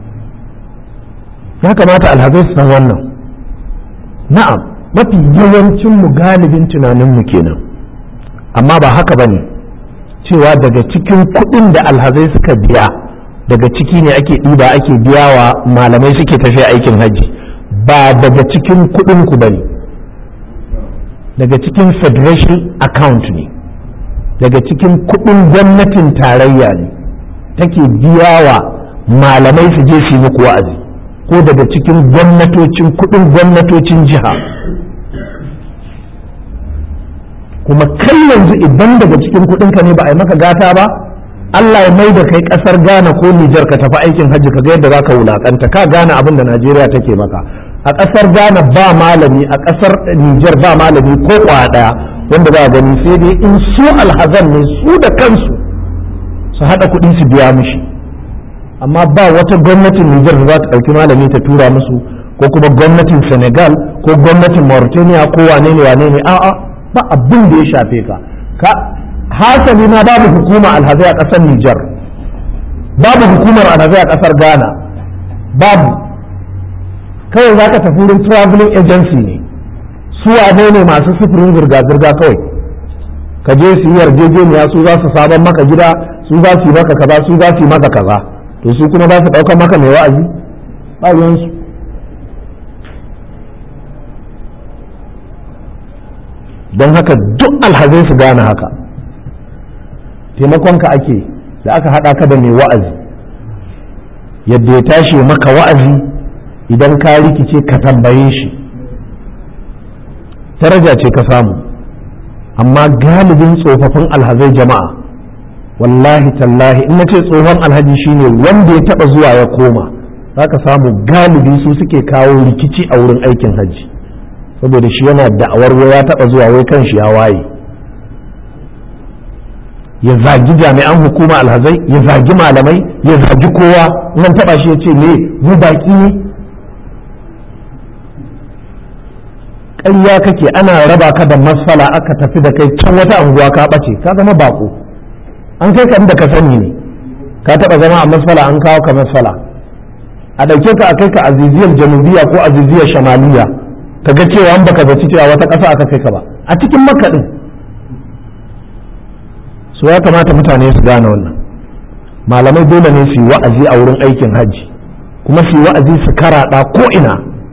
ya kamata alhazai su san wannan na'am mafi yawancin mu galibin tunaninmu kenan amma ba haka ba ne cewa daga cikin kuɗin da alhazai suka biya daga ciki ne ake ɗiba ake biya wa malamai suke tafiya aikin hajji ba daga cikin kuɗin ku ba ne daga cikin federation account ne daga cikin kuɗin gwamnatin tarayya ne take biya wa malamai su je su yi muku wa'azi ko daga cikin gwamnatocin kudin gwamnatocin jiha kuma kai yanzu idan daga cikin kudinka ne ba a yi maka gata ba Allah ya mai da kai kasar Ghana ko Nijar ka tafi aikin hajji ka ga yadda za ka wulakanta ka gane abin da Najeriya take maka a kasar Ghana ba malami a kasar Nijar ba malami ko kwa daya wanda za a gani sai dai in su alhazan ne su da kansu su haɗa kuɗi su biya mushi amma ba wata gwamnatin Nijar da za ta ɗauki malami ta tura musu ko kuma gwamnatin Senegal ko gwamnatin Mauritania ko wane ne wane ne a'a ba abin da ya shafe ka ka hasali ma babu hukuma alhazai a ƙasar Nijar babu hukumar alhazai a ƙasar Ghana babu kawai za ka tafi wurin traveling agency ne su wane ne masu sufurin zirga-zirga kawai ka je su yi yarjejeniya su za su sabon maka gida su za su yi maka kaza su za su yi maka kaza to su kuma za su ɗaukar maka mai wa'azi ba ruwansu don haka duk alhazai su gane haka taimakonka ake da aka haɗa ka da mai wa'azi yadda ya tashi maka wa'azi idan ka rikice ka tambaye shi daraja ce ka samu amma galibin tsofaffin alhazai jama'a wallahi tallahi in nace tsohon alhaji shine wanda ya taba zuwa ya koma zaka samu galibi su suke kawo rikici a wurin aikin hajji saboda shi yana da'awar wai ya taba zuwa wai kanshi ya waye ya zagi jami'an hukuma alhazai ya zagi malamai ya zagi kowa nan taba shi ya ce me mu baki ne ƙarya kake ana raba ka da masfala aka tafi da kai can wata anguwa ka ɓace ka zama bako an kai ka inda ka sani ne ka taɓa zama a masfala an kawo ka masfala a ɗauke ka a kai ka aziziyar janubiya ko aziziyar shamaliya ka ga cewa an baka zaci cewa wata ƙasa aka kai ka ba a cikin makaɗin su ya kamata mutane su gane wannan malamai dole ne su yi wa'azi a wurin aikin hajji kuma su yi wa'azi su karaɗa ko ina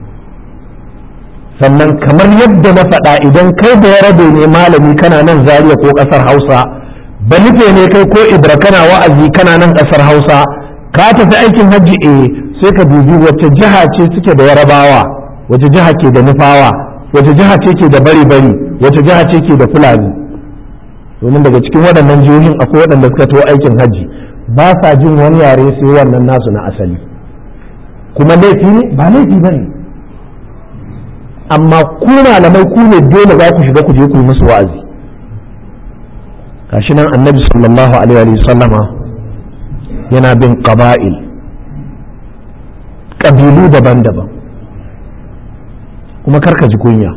sannan kamar yadda na faɗa idan kai da ya rabe ne malami kana nan zariya ko ƙasar hausa ba nufe ne kai ko ibra kana wa'azi kana nan ƙasar hausa ka tafi aikin hajji eh sai ka dubi wacce jiha ce suke da yarabawa wacce jiha ke da nufawa wacce jiha ce ke da bari bari wacce jiha ce ke da fulani domin daga cikin waɗannan jihohin akwai waɗanda suka taho aikin hajji ba sa jin wani yare sai wannan nasu na asali kuma laifi ne ba laifi ba ne amma ku malamai ku ne dole za ku shiga ku je ku yi musu wa'azi gashi nan annabi sallallahu alaihi wa sallama yana bin qaba'il ƙabilu daban-daban kuma karka ji kunya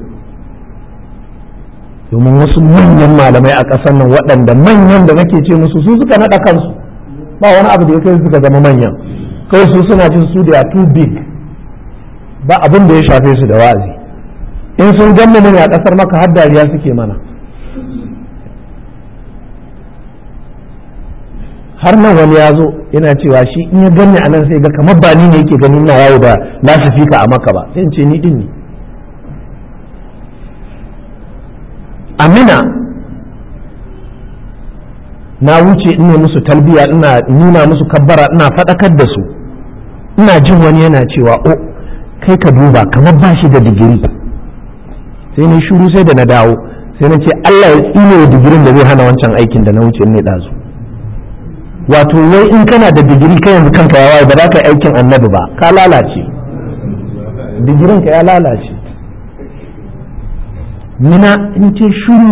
domin wasu manyan malamai a ƙasar nan waɗanda manyan da nake ce musu su suka naɗa kansu ba wani abu da ya kai suka zama manyan kawai su suna jin su da too big ba abin da ya shafe su da wa'azi in sun ganmu mun a ƙasar maka har dariya suke mana har nan wani ya zo yana cewa shi in ya ganni a nan sai ga kamar ba ni ne yake ganin na yawo da lasifika a maka ba sai in ce ni din ne amina na wuce ina musu talbiya ina nuna musu kabbara ina faɗakar da su ina jin wani yana cewa o kai ka duba kamar ba shi da digiri sai na shuru sai da na dawo sai na ce Allah ya tsine wa digirin da zai hana wancan aikin da na wuce ne ɗazu wato wai in kana da digiri kai yanzu kanka ya waye ba za ka yi aikin annabi ba ka lalace digirin ka ya lalace mina in ce shuru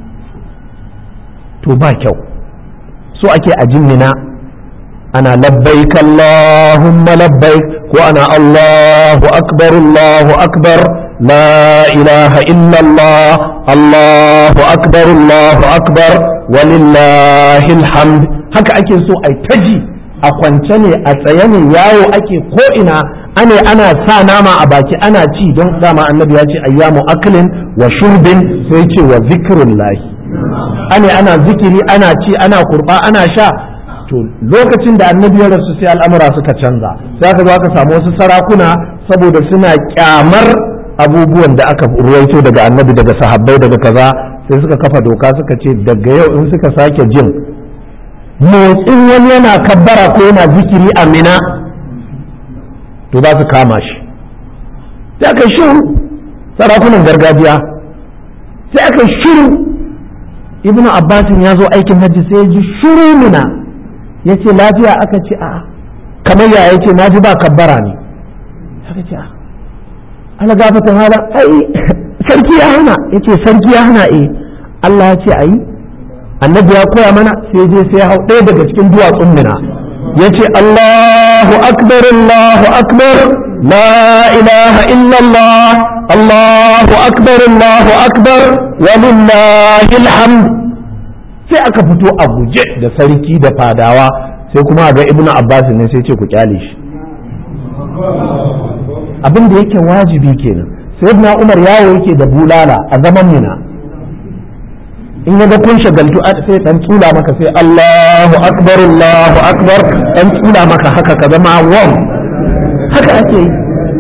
to ba kyau so ake a jin mina ana labbaik Allahumma labbaik ko ana Allahu akbar Allahu akbar la ilaha illallah Allahu akbar Allahu akbar walillahi alhamd haka ake so a taji a kwance ne a tsaye ne yawo ake ko ina ane ana sa nama a baki ana ci don dama annabi ya ce ayyamu aklin wa shurbin sai ce wa zikrullahi ane ana zikiri ana ci ana kurba ana sha to lokacin da annabi ya rasu sai al'amura suka canza sai aka zo aka samu wasu sarakuna saboda suna kyamar abubuwan da aka ruwaito daga annabi daga sahabbai daga kaza sai suka kafa doka suka ce daga yau in suka sake jin motsin wani yana kabbara ko yana zikiri a mina to za su kama shi sai aka shiru sarakunan gargajiya sai aka shiru ibnu abbasin ya zo aikin hajji sai ya ji shiru mina ya ce lafiya aka ce a kamar ya ya ce na ji ba kabbara ne aka ce a ala gafatan hala ai sarki ya hana ya ce sarki ya hana eh Allah ya ce a yi annabi ya koya mana sai je sai ya hau ɗaya daga cikin duwatsun mina ya ce Allahu akbar Allahu akbar la ilaha illallah Allahu akbar Allahu akbar walillahi alhamd sai aka fito a guje da sarki da fadawa sai kuma ga ibnu abbas ne sai ce ku kyale shi abin da yake wajibi kenan sayyidina umar yawo yake da bulala a zaman mina in ya ga kun shagaltu sai dan tsula maka sai Allahu akbar Allahu akbar dan tsula maka haka ka zama wam haka ake yi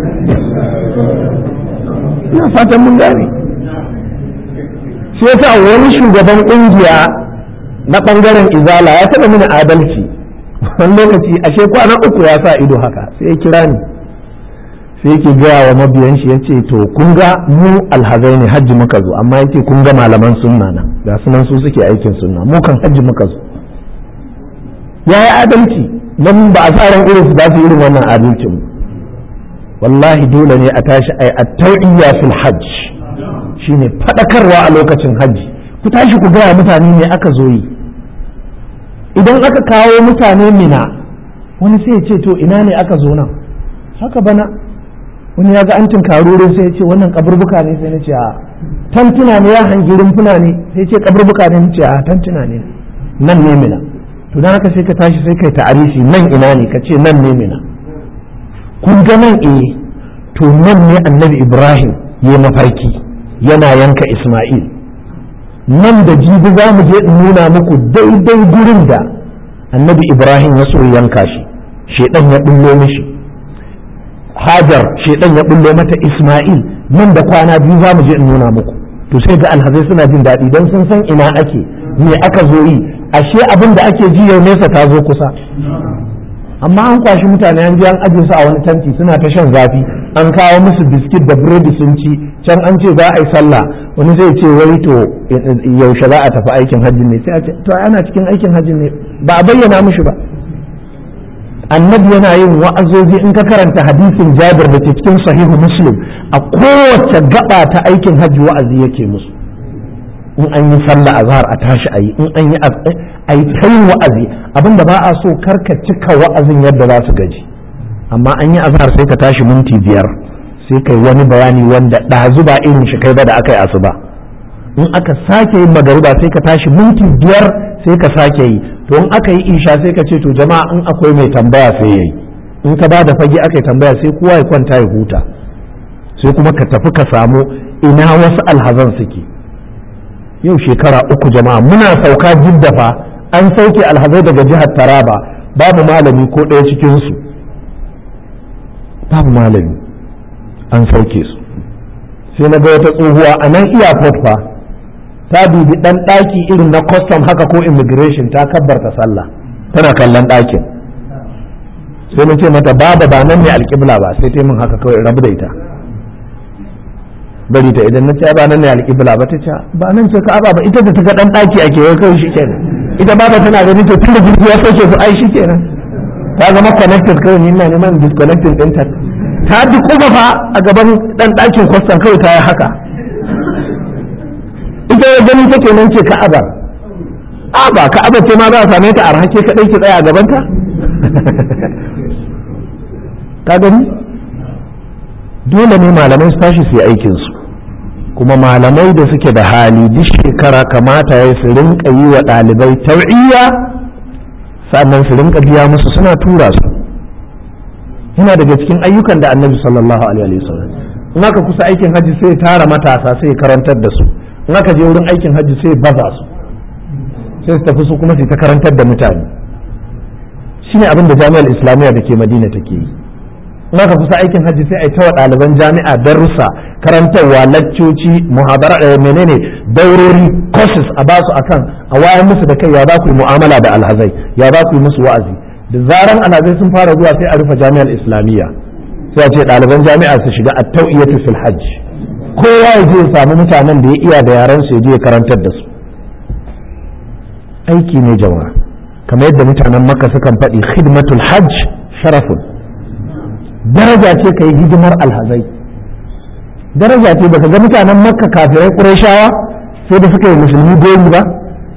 ina fatan mun gane shi yasa wani shugaban kungiya na bangaren izala ya taɓa mini adalci wani lokaci ashe kwana uku ya sa ido haka sai ya kira ni sai yake gaya wa mabiyan shi yace to kun ga mu alhazai ne hajji muka zo amma yake kun ga malaman sunna nan ga sunan su suke aikin sunna mu kan hajji muka zo ya yi adalci nan ba a sa ran irin su za su irin wannan adalcin mu wallahi dole ne a tashi ai at-tawiyya fil hajj shine fadakarwa a lokacin hajji ku tashi ku gaya mutane ne aka zo yi idan aka kawo mutane mina wani sai ya ce to ina ne aka zo nan haka bana wani ya ga an tinkarurin sai ya ce wannan kaburbuka ne sai na ce a tantuna ne ya hangi rumfuna ne sai ce kaburbuka ne ce a tantuna ne nan ne mina to dan haka sai ka tashi sai kai ta'arifi nan ina ne ka ce nan ne mina kun ga nan eh to nan ne annabi ibrahim ya mafarki yana yanka isma'il nan da jibi za mu je in nuna muku daidai gurin da annabi ibrahim ya so yanka shi shedan ya bullo mishi hajar shedan ya bullo mata isma'il nan da kwana biyu za mu je in nuna muku to sai ga alhazai suna jin daɗi don sun san ina ake me aka zo yi ashe abin da ake ji yau nesa ta zo kusa amma an kwashi mutane an je an aje su a wani tanti suna ta shan zafi an kawo musu biskit da biredi sun ci can an ce za a yi sallah wani zai ce wai to yaushe za a tafi aikin hajji ne sai a ce to ana cikin aikin hajji ne ba a bayyana mushi ba annabi yana yin wa'azozi in ka karanta hadisin jabir da ke cikin sahihu muslim a kowace gaba ta aikin hajji wa'azi yake musu in an yi sallah azhar a tashi a yi in an yi a yi ta yin wa'azi abinda ba a so karka cika wa'azin yadda za su gaji amma an yi azhar sai ka tashi minti biyar sai kai wani bayani wanda ɗazu ba irin shi kai ba da aka yi asuba in aka sake yin magariba sai ka tashi minti biyar sai ka sake yi to in aka yi isha sai ka ce to jama'a in akwai mai tambaya sai yayi in ka ba da fage aka yi tambaya sai kowa ya kwanta ya huta sai kuma ka tafi ka samu ina wasu alhazan suke yau shekara uku jama'a muna sauka jidda fa an sauke alhazai daga jihar taraba babu malami ko ɗaya cikinsu babu malami an sauke su sai na ga wata tsohuwa a nan airport fa ta dubi ɗan ɗaki irin na custom haka ko immigration ta kabbarta sallah tana kallon ɗakin sai na ce mata baba ba nan ne alƙibla ba sai ta min haka kawai rabu da ita bari ta idan na ce ba nan ne alƙibla ba ta ce ba nan ce ka'aba ba ita da ta ga ɗan ɗaki a kewaye kawai shi kenan ita ba ta tana gani to tunda jirgi ya sauke su ai shi kenan ta zama connected kawai ni ina neman disconnecting ɗinta ta ji kuma fa a gaban ɗan ɗakin kwastan kawai ta yi haka ita ya gani take nan ce ka'aba a ba ka'aba ce ma za a same ta a rahake kaɗai ki tsaya a gabanta ka gani dole ne malamai su tashi su yi aikinsu kuma malamai da suke da hali duk shekara kamata ya su rinka yi wa ɗalibai tau'iyya sannan su rinka biya musu suna tura su yana daga cikin ayyukan da annabi sallallahu alaihi wasallam in aka kusa aikin hajji sai tara matasa sai karantar da su in aka je wurin aikin hajji sai baza su sai su tafi su kuma su ta karantar da mutane shine abin da jami'ar islamiyya da ke madina take yi in aka kusa aikin hajji sai a yi tawa ɗaliban jami'a darussa karantarwa laccoci muhabara menene daurori courses a basu akan a wayar musu da kai ya za ku yi mu'amala da alhazai ya za ku yi musu wa'azi da zaran alhazai sun fara zuwa sai a rufe jami'ar islamiyya sai a ce ɗaliban jami'a su shiga at-tawiyatu fil hajj kowa ya je ya samu mutanen da ya iya da yaran su ya je ya karantar da su aiki ne jama'a kamar yadda mutanen makka sukan faɗi khidmatul hajj sharafun daraja ce ka yi hidimar alhazai daraja ce baka ga mutanen makka kafirai ƙurashawa sai da suka yi musulmi gori ba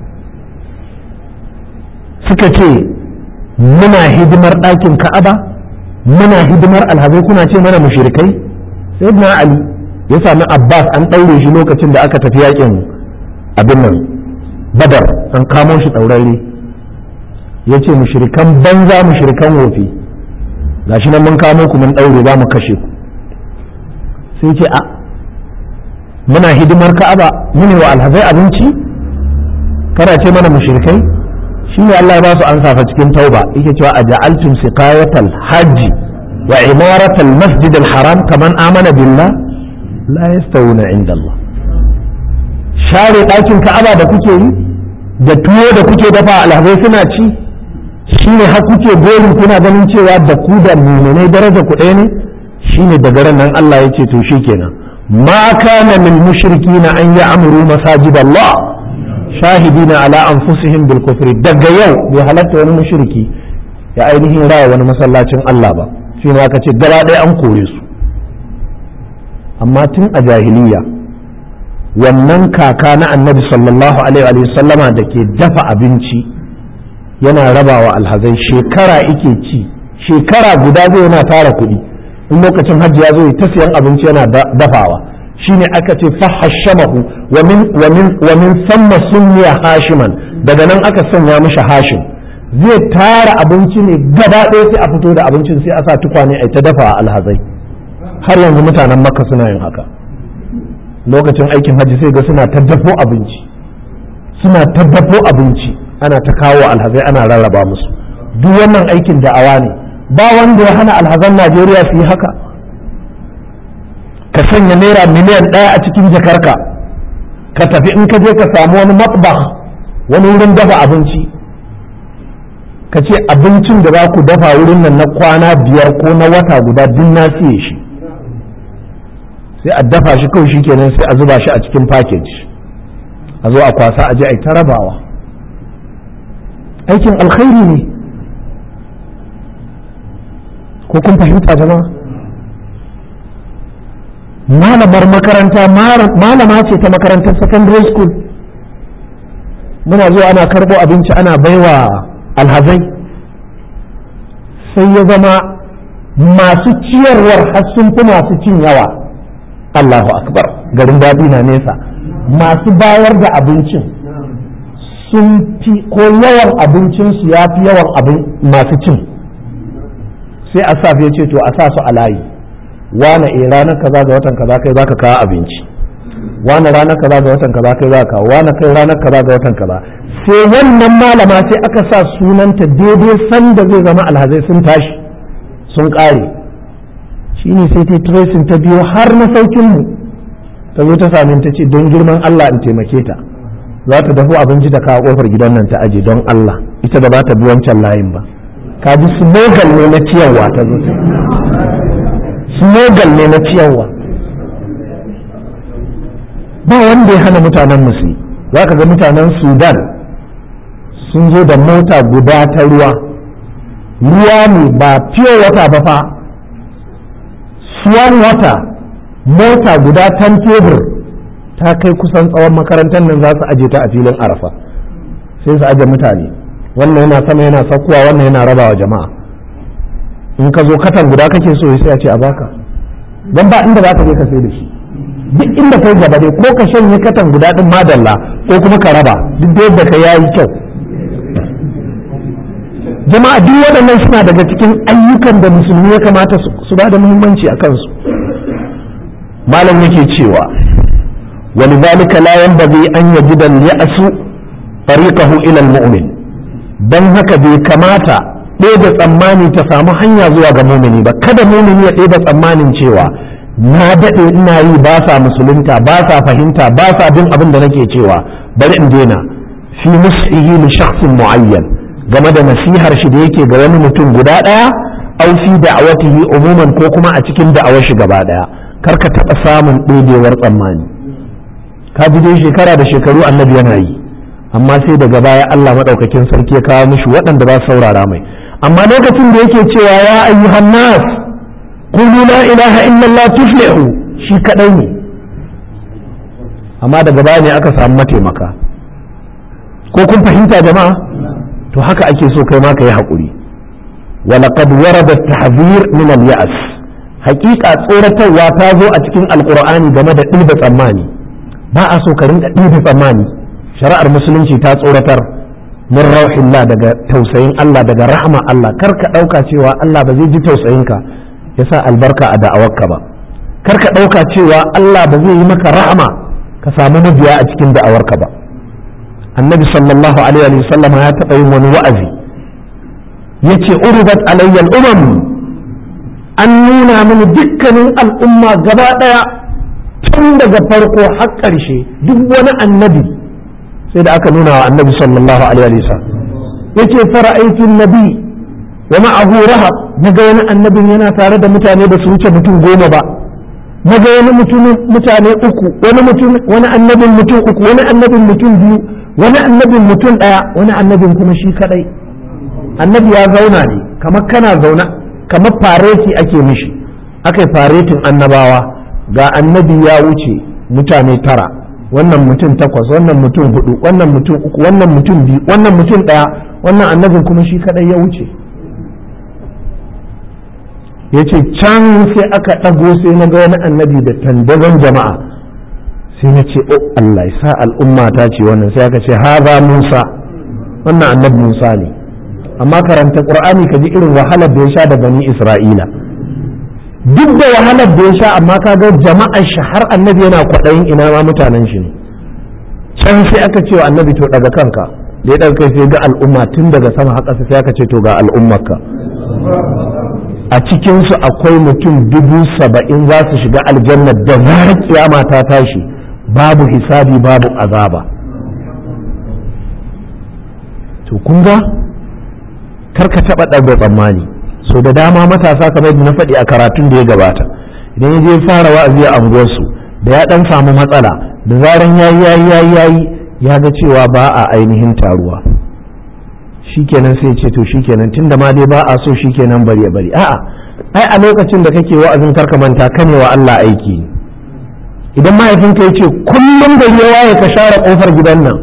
suka ce muna hidimar ɗakin ka'aba muna hidimar alhazai kuna ce mana mushrikai sai na ali ya sami abbas an ɗaure shi lokacin da aka tafi yakin abin nan badar an kamo shi ɗaurarre ya ce mushrikan banza mushrikan wofi gashi nan mun kamo ku mun ɗaure za mu kashe ku sai ce a muna hidimar ka'aba mune wa alhazai abinci kana ce mana mushrikai shi ne Allah ya ba su an safa cikin tauba yake cewa a ja'altum siqayatal hajji wa imaratal masjid al haram kaman amana billah la yastawuna inda Allah share ɗakin ka'aba da kuke yi da tuwo da kuke dafa alhazai suna ci shi ne har kuke gorin kuna ganin cewa da ku da muminai daraja ku ɗaya ne shi ne daga ran nan Allah ya ce to shi kenan ma kana lil mushrikina an ya'muru masajid Allah shahidina ala anfusihim bil kufri daga yau bai halatta wani mushriki ya ainihin raya wani masallacin Allah ba shi ne aka ce gaba ɗaya an kore su amma tun a jahiliya wannan kaka na annabi sallallahu alaihi wa sallama da ke dafa abinci yana rabawa alhazai shekara ike ci shekara guda zai yana tara kuɗi in lokacin hajji ya zo ta siyan abinci yana dafawa shine aka ce fahashamahu wa min wa min wa min samma sunniya hashiman daga nan aka sanya mishi hashim zai tara abinci ne gaba ɗaya sai a fito da abincin sai a sa tukwane a ta dafa alhazai har yanzu mutanen makka suna yin haka lokacin aikin hajji sai ga suna ta dafo abinci suna ta dafo abinci ana ta kawo alhazai ana rarraba musu duk wannan aikin da'awa ne ba wanda ya hana alhazan najeriya su yi haka ka sanya naira miliyan ɗaya a cikin jakarka ka tafi in ka je ka samu wani matbah wani wurin dafa abinci ka ce abincin da za ku dafa wurin nan na kwana biyar ko na wata guda duk na siye shi sai a dafa shi kawai shi kenan sai a zuba shi a cikin package a zo a kwasa a je a ta rabawa aikin alkhairi ne ko kun fahimta jama'a malamar makaranta malama ce ta makarantar secondary school muna zuwa ana karbo abinci ana baiwa alhazai sai ya zama masu ciyarwar har sun fi masu cin yawa Allahu akbar garin daɗi na nesa masu bayar da abincin sun fi ko yawan abincinsu ya fi yawan abin masu cin sai a sa ya ce to a sa su a layi wane e ranar kaza ga watan kaza kai zaka kawo abinci wane ranar kaza ga watan kaza kai zaka kawo wane kai ranar kaza ga watan kaza sai wannan malama sai aka sa sunanta daidai sanda zai zama alhazai sun tashi sun kare shine sai ta tracing ta biyo har na saukin mu ta zo ta sami ta ce don girman Allah in taimake ta za ta dafa abinci da kawo kofar gidan nan ta aje don Allah ita da ba ta bi wancan layin ba ka ji slogan ne na ciyarwa ta zo slogan ne na ciyarwa ba wanda ya hana mutanen musu za ka ga mutanen sudan sun zo da mota guda ta ruwa ruwa ne ba fiye wata ba fa suwan wata mota guda tan tebur ta kai kusan tsawon makarantar nan za su aje ta a filin arafa sai su aje mutane wannan yana sama yana sakkuwa wannan yana rabawa jama'a in ka zo katan guda kake so sai a ce a baka don ba inda za ka je ka sai da shi duk inda kai gaba dai ko ka shanye katan guda din madalla ko kuma ka raba duk da yadda ka yayi kyau jama'a duk waɗannan suna daga cikin ayyukan da musulmi ya kamata su ba da muhimmanci a kansu malam yake cewa ولذلك لا ينبغي أن يجد اليأس طريقه إلى المؤمن don haka bai kamata ɗaya tsammani ta samu hanya zuwa ga mumini ba kada mumini ya ɗaya tsammanin cewa na daɗe ina yi ba sa musulunta ba sa fahimta ba sa bin abin da nake cewa bari in daina fi nusihi li shakhsin muayyan game da nasihar shi da yake ga wani mutum guda ɗaya au fi da'awatihi umuman ko kuma a cikin da'awar shi gaba ɗaya kar ka taɓa samun ɗebewar tsammani ka ji dai shekara da shekaru annabi yana yi amma sai daga baya Allah maɗaukakin sarki ya kawo mishi waɗanda ba saurara mai amma lokacin da yake cewa ya ayyuhan nas qulu la ilaha illallah tuflihu shi kadai ne amma daga baya ne aka samu mataimaka ko kun fahimta jama'a to haka ake so kai ma ka yi haƙuri ولقد ورد التحذير من اليأس حقيقة tsoratarwa ta zo a cikin alkur'ani game da ɗiba tsammani ba a so ka rinka ɗiba tsammani shari'ar musulunci ta tsoratar min rauhillah daga tausayin Allah daga rahama Allah kar ka ɗauka cewa Allah ba zai ji tausayinka ya sa albarka a da'awarka ba kar ka ɗauka cewa Allah ba zai yi maka rahama ka samu mabiya a cikin da'awarka ba annabi sallallahu alaihi wa sallam ya taɓa yin wani wa'azi yace uribat alayya al-umam an nuna mini dukkanin al'umma gaba ɗaya tun daga farko har ƙarshe duk wani annabi sai da aka nuna wa annabi sallallahu alaihi wasallam yace fara'aitu nabi wa ma'ahu rahab naga wani annabin yana tare da mutane da su wuce mutum goma ba naga wani mutum mutane uku wani mutum wani annabin mutum uku wani annabin mutum biyu wani annabin mutum daya wani annabin kuma shi kadai annabi ya zauna ne kamar kana zauna kamar fareti ake mishi aka yi faretin annabawa ga annabi ya wuce mutane tara wannan mutum takwas wannan mutum hudu wannan mutum uku wannan mutum biyu wannan mutum daya wannan annabin kuma shi kadai ya wuce ya ce can sai aka ɗago sai na ga wani annabi da tandazon jama'a sai na ce oh Allah ya sa al'umma ta ce wannan sai aka ce haza Musa wannan annabi Musa ne amma karanta Qur'ani ka ji irin wahalar da ya sha da bani Isra'ila duk da wahalar da ya sha amma ka ga jama'ar shi har annabi yana kwaɗayin ina ma mutanen shi ne can sai aka ce wa annabi to daga kanka da ya ɗauka sai ga al'umma tun daga sama haka sai aka ce to ga al'ummarka a cikinsu akwai mutum dubu saba'in za su shiga aljanna da zarar kiyama ta tashi babu hisabi babu azaba to kun ga karka taɓa ɗaga tsammani so da dama matasa kamar na faɗi a karatun da ya gabata idan ya je fara wa'azi a anguwarsu da ya ɗan samu matsala da zaran yayi yayi yayi yayi ya ga cewa ba a ainihin taruwa shikenan sai ce to shikenan tunda ma dai ba a so shikenan bari ya bari a'a ai a lokacin da kake wa'azin karka manta kane wa Allah aiki idan mahaifinka ya ce kullum da ya waye ka share kofar gidan nan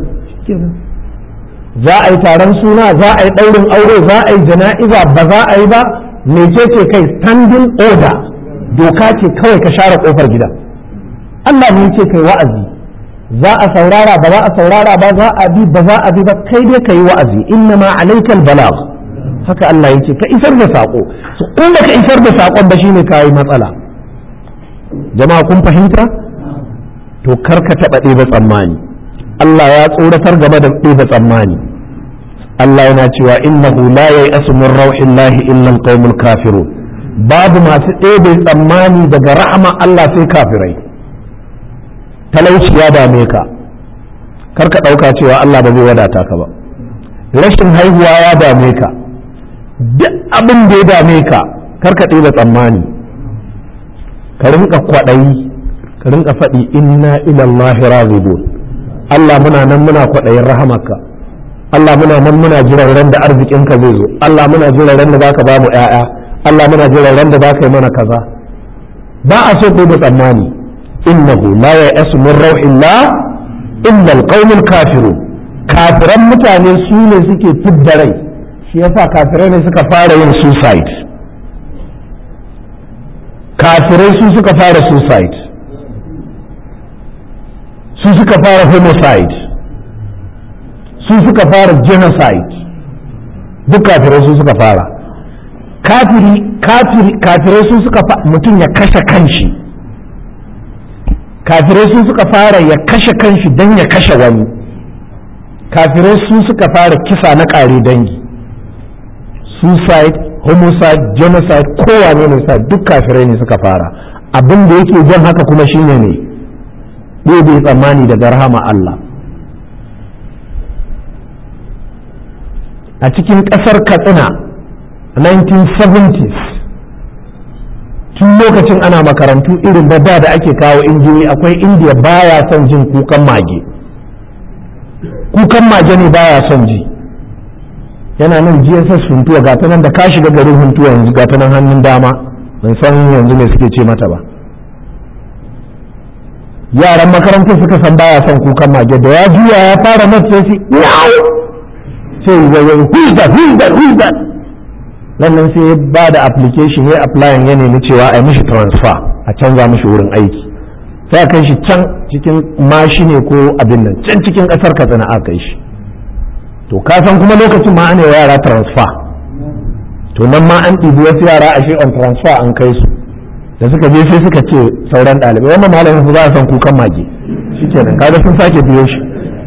za a yi taron suna za a yi ɗaurin aure za a yi jana'iza ba za a yi ba mece ce kai standing order doka ce kawai ka share kofar gidan Allah ne ce kai wa'azi za a saurara ba za a saurara ba za a bi ba za a bi ba kai dai ka yi wa'azi inna ma alaikal balagh haka Allah yake ka isar da sako in da ka isar da sakon ba shine ka yi matsala jama'a kun fahimta to kar ka taɓa ɗeba tsammani Allah ya tsoratar game da ɗeba tsammani Allah yana cewa innahu la yai'asu min rauhillahi illa alqaumul kafirun babu masu ɗebe tsammani daga rahama Allah sai kafirai talauci ya dame ka kar ka ɗauka cewa Allah ba zai wadata ka ba rashin haihuwa ya dame ka duk abin da ya dame ka kar ka ɗeba tsammani ka rinka kwaɗayi ka rinka faɗi inna ilallahi razibun Allah muna nan muna kwaɗayin rahamarka Allah muna nan muna jiran ran da arzikinka zai zo Allah muna jiran ran da zaka ba mu ƴaƴa Allah muna jiran ran da zaka yi mana kaza ba a so da tsammani innahu la ya'asu min rauhillah illa alqaumul kafirun kafiran mutane su ne suke fidda rai shi yasa kafirai ne suka fara yin suicide kafirai su suka fara suicide su suka fara homicide su suka fara genocide duk kafirai su suka fara kafiri kafiri kafirai su suka mutum ya kashe kanshi kafirai su suka fara ya kashe kanshi don ya kashe wani kafirai su suka fara kisa na ƙare dangi suicide homicide genocide kowane ne sa duk kafirai ne suka fara abin da yake jan haka kuma shine ne bai tsammani daga rahama Allah a cikin ƙasar katsina 1970s tun lokacin ana makarantu irin da da ake kawo injini akwai indiya baya son jin kukan mage kukan mage ne baya son ji yana nan gss huntuwa ga ta nan da ka shiga garin huntuwa yanzu ga ta nan hannun dama ban san yanzu me suke ce mata ba yaran makarantar suka san baya son kukan mage da ya juya ya fara mata sai shi yawo sai ya yi huzda huzda huzda nan sai ba da application ya applying ya nemi cewa a yi mishi transfer a canza mishi wurin aiki sai a kai shi can cikin mashine ko abin nan can cikin kasar katsina a kai shi to ka san kuma lokacin ma ana yara transfer to nan ma an ɗibi wasu yara a on transfer an kai su da suka je sai suka ce sauran ɗalibai wannan malamin su za a san kukan mage shi kenan kaga sun sake biyo shi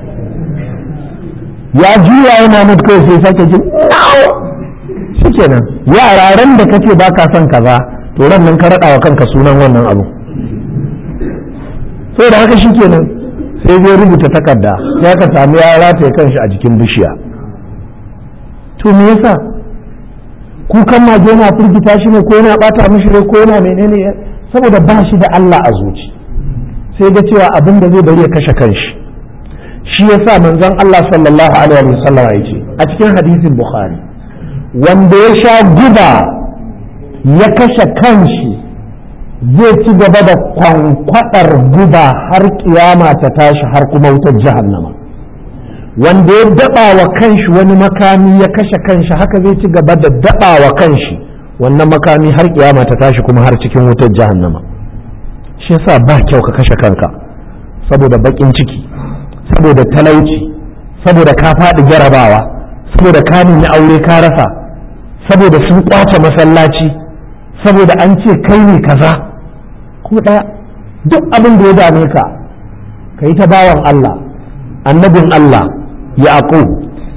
ya juya yana mutu kai sai sake jin shi kenan yara ran da kace ba ka son kaza to ran nan ka raɗa wa kanka sunan wannan abu sai da haka shi kenan sai zai rubuta takarda sai ka sami ya rataye kanshi a jikin bishiya to me yasa kukan mage yana firgita shi ne ko yana bata mishi ne ko yana menene saboda ba shi da Allah a zuci sai ga cewa abin da zai bari ya kashe kanshi shi yasa manzon Allah sallallahu alaihi wasallam ya ce a cikin hadisin Bukhari wanda ya sha guba ya kashe kanshi zai ci gaba da kwankwadar guba har kiyama ta tashi har kuma wutar jahannama wanda ya daba wa kanshi wani makami ya kashe kanshi haka zai ci gaba da daba wa kanshi wannan makami har kiyama ta tashi kuma har cikin wutar jahannama shi yasa ba kyau ka kashe kanka saboda bakin ciki saboda talauci saboda ka faɗi jarabawa saboda ka nemi aure ka rasa saboda sun kwace masallaci saboda an ce kai ne kaza ko ɗaya duk abin da ya dame ka ka yi ta bawan Allah annabin Allah yaqub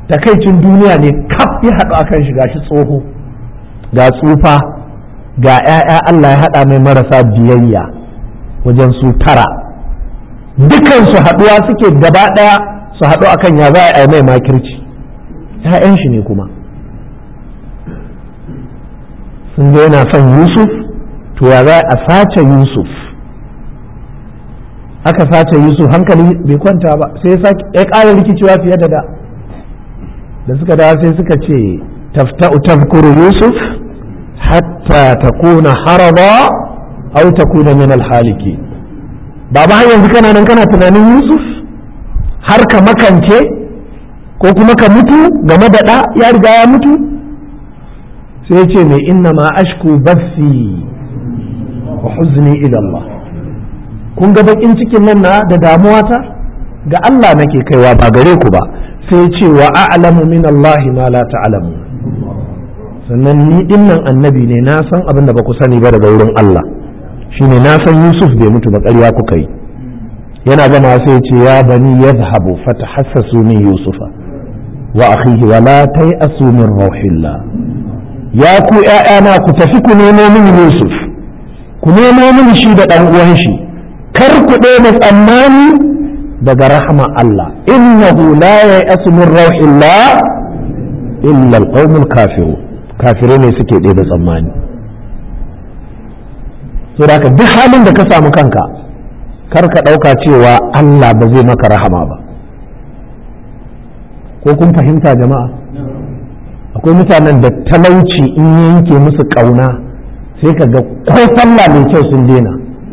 takaicin duniya ne kaf ya haɗu akan shiga shi tsoho ga tsufa ga 'ya'ya Allah ya haɗa mai marasa biyayya wajen su tara dukansu haɗuwa suke gaba ɗaya su haɗu akan ya za a yi mai makirci 'ya'yan shi ne kuma sun ga yana son yusuf to ya za a sace yusuf aka sace yusuf hankali bai kwanta ba sai ya ƙara rikicewa fiye da da da suka dawo sai suka ce tafta'u tafkuru yusuf hatta takuna haraba aw takuna min alhaliki baba har yanzu kana nan kana tunanin yusuf har ka makance ko kuma ka mutu game da ɗa ya riga ya mutu sai ce mai inna ma ashku basi wa huzni ila Allah kun ga bakin cikin nan na da damuwa ta ga Allah nake kaiwa ba gare ku ba sai ce wa a'lamu min Allah ma la ta'lamu sannan ni dinnan annabi ne na san abin da ba ku sani ba daga wurin Allah shine na san Yusuf bai mutu ba ƙarya kuka yi yana gama sai ce ya bani yadhhabu fatahassasu min Yusufa wa akhihi wa la tai'asu min rauhillah ya ku ‘ya'yana ku tafi ku nemo mini Yusuf, ku nemo mini shi da ɗan uwan shi, kar ku ɗaya tsammani daga rahama Allah, innahu la ya yasu min rauhillah illa alqaumul kafiru kafire ne suke ɗaya tsammani. So da duk halin da ka samu kanka, kar ka ɗauka cewa Allah ba zai maka rahama ba. Ko kun fahimta jama'a? akwai mutanen da talauci in yanke musu ƙauna sai ka ga ko sallah mai kyau sun daina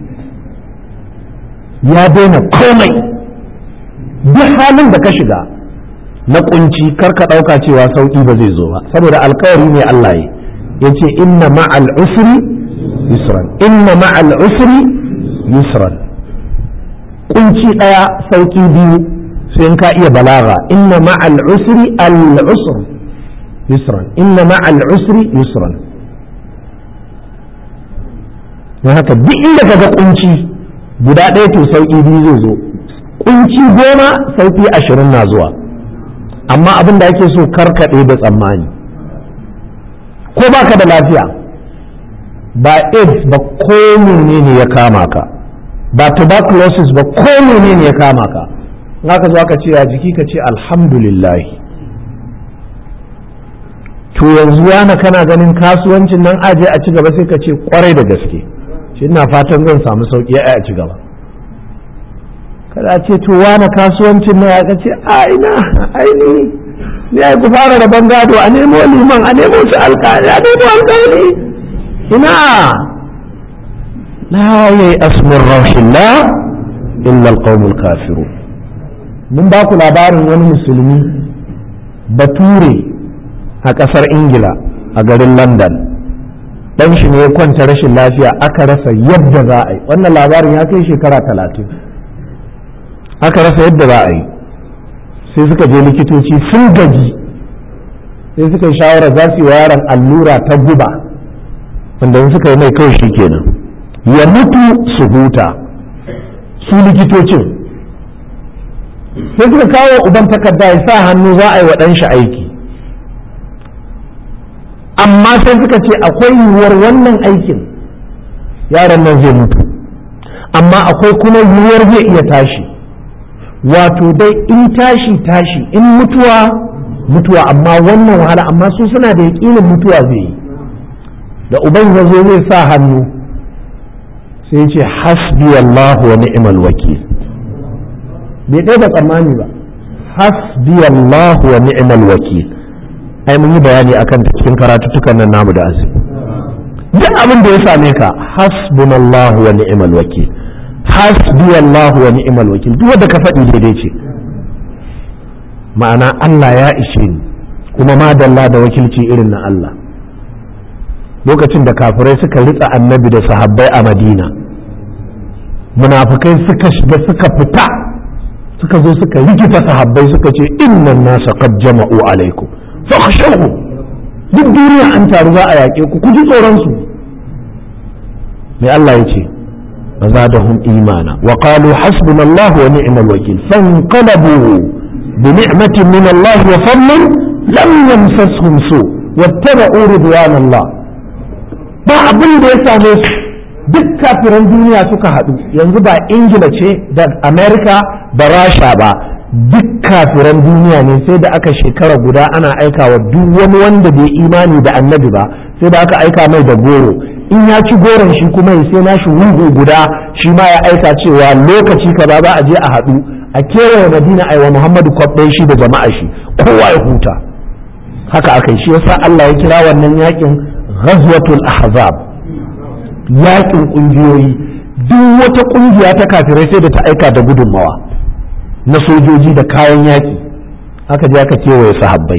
ya daina komai duk halin da ka shiga na kunci kar ka ɗauka cewa sauƙi ba zai zo ba saboda alkawari ne Allah ya ya ce inna ma'al usri yusran inna ma'al usri yusran kunci ɗaya sauƙi biyu sai in ka iya balaga inna ma'al usri al-usr yusran inna ma'al usri yusran don haka duk inda kaga kunci guda ɗaya to sauƙi biyu zai zo kunci goma sauƙi ashirin na zuwa amma abin da ake so karkaɗe da tsammani ko baka da lafiya ba aids ba ko menene ya kama ka ba tuberculosis ba ko menene ya kama ka ka zo aka ce a jiki ka ce alhamdulillahi to yanzu yana kana ganin kasuwancin nan aje a ci gaba sai ka ce kwarai da gaske shi ina fatan zan samu sauki a ci gaba kada ce to wani kasuwancin nan ya ce a ina aini ni ai ku fara da gado a nemo liman a nemo su alkali a nemo alkali ina la yayi asmur rauhillah illa alqawmul kafirun mun ba ku labarin wani musulmi bature a ƙasar ingila a garin london ɗan shi ne ya kwanta rashin lafiya aka rasa yadda za a yi wannan labarin ya kai shekara talatin aka rasa yadda za a yi sai suka je likitoci sun gaji sai suka yi shawarar za su yi wa yaron allura ta guba wanda suka yi mai kawai shi kenan ya mutu su huta su likitocin sai suka kawo uban takarda ya sa hannu za a yi wa ɗan shi aiki amma sai suka ce akwai yiwuwar wannan aikin yaron nan zai mutu amma akwai kuma yiwuwar zai iya tashi wato dai in tashi tashi in mutuwa mutuwa amma wannan wahala amma su suna da yaƙinin mutuwa zai yi da uban ya zo zai sa hannu sai ce hasbi Allah wa ni'mal wakil bai ɗaya da tsammani ba hasbi Allah wa ni'mal wakil ai mun yi bayani akan ta cikin karatuttukan nan namu da azumi duk abin da ya same ka hasbunallahu wa ni'mal wakil hasbiyallahu wa ni'mal wakil duk wanda ka faɗi daidai ce ma'ana Allah ya ishe ni kuma madalla da wakilci irin na Allah lokacin da kafirai suka ritsa annabi da sahabbai a madina munafukai suka shiga suka fita suka zo suka rikita sahabbai suka ce innan nasa qad jama'u alaikum fakhshawhum duk duniya an taru za a yaƙe ku ku ji tsoron su mai Allah ya ce فزادهم إيمانا وقالوا حسبنا الله ونعم الوكيل فانقلبوا bi ni'matin min Allah wa fadlin lam yamsashum su wattaba'u ridwanallah ba abin da ya same su duk kafiran duniya suka haɗu yanzu ba ingila ce da amerika da rasha ba duk kafiran duniya ne sai da aka shekara guda ana aika wa duk wani wanda bai imani da annabi ba sai da aka aika mai da goro in ya ci goron shi kuma ya sai nashi wugu guda shi ma ya aika cewa lokaci kaza za a je a haɗu a kewaye madina a wa muhammadu kwabɗai shi da jama'a shi kowa ya huta haka aka yi shi yasa allah ya kira wannan yakin ghazwatul ahzab yakin ƙungiyoyi duk wata ƙungiya ta kafirai sai da ta aika da gudunmawa na sojoji da kayan yaƙi aka je aka kewaye sahabbai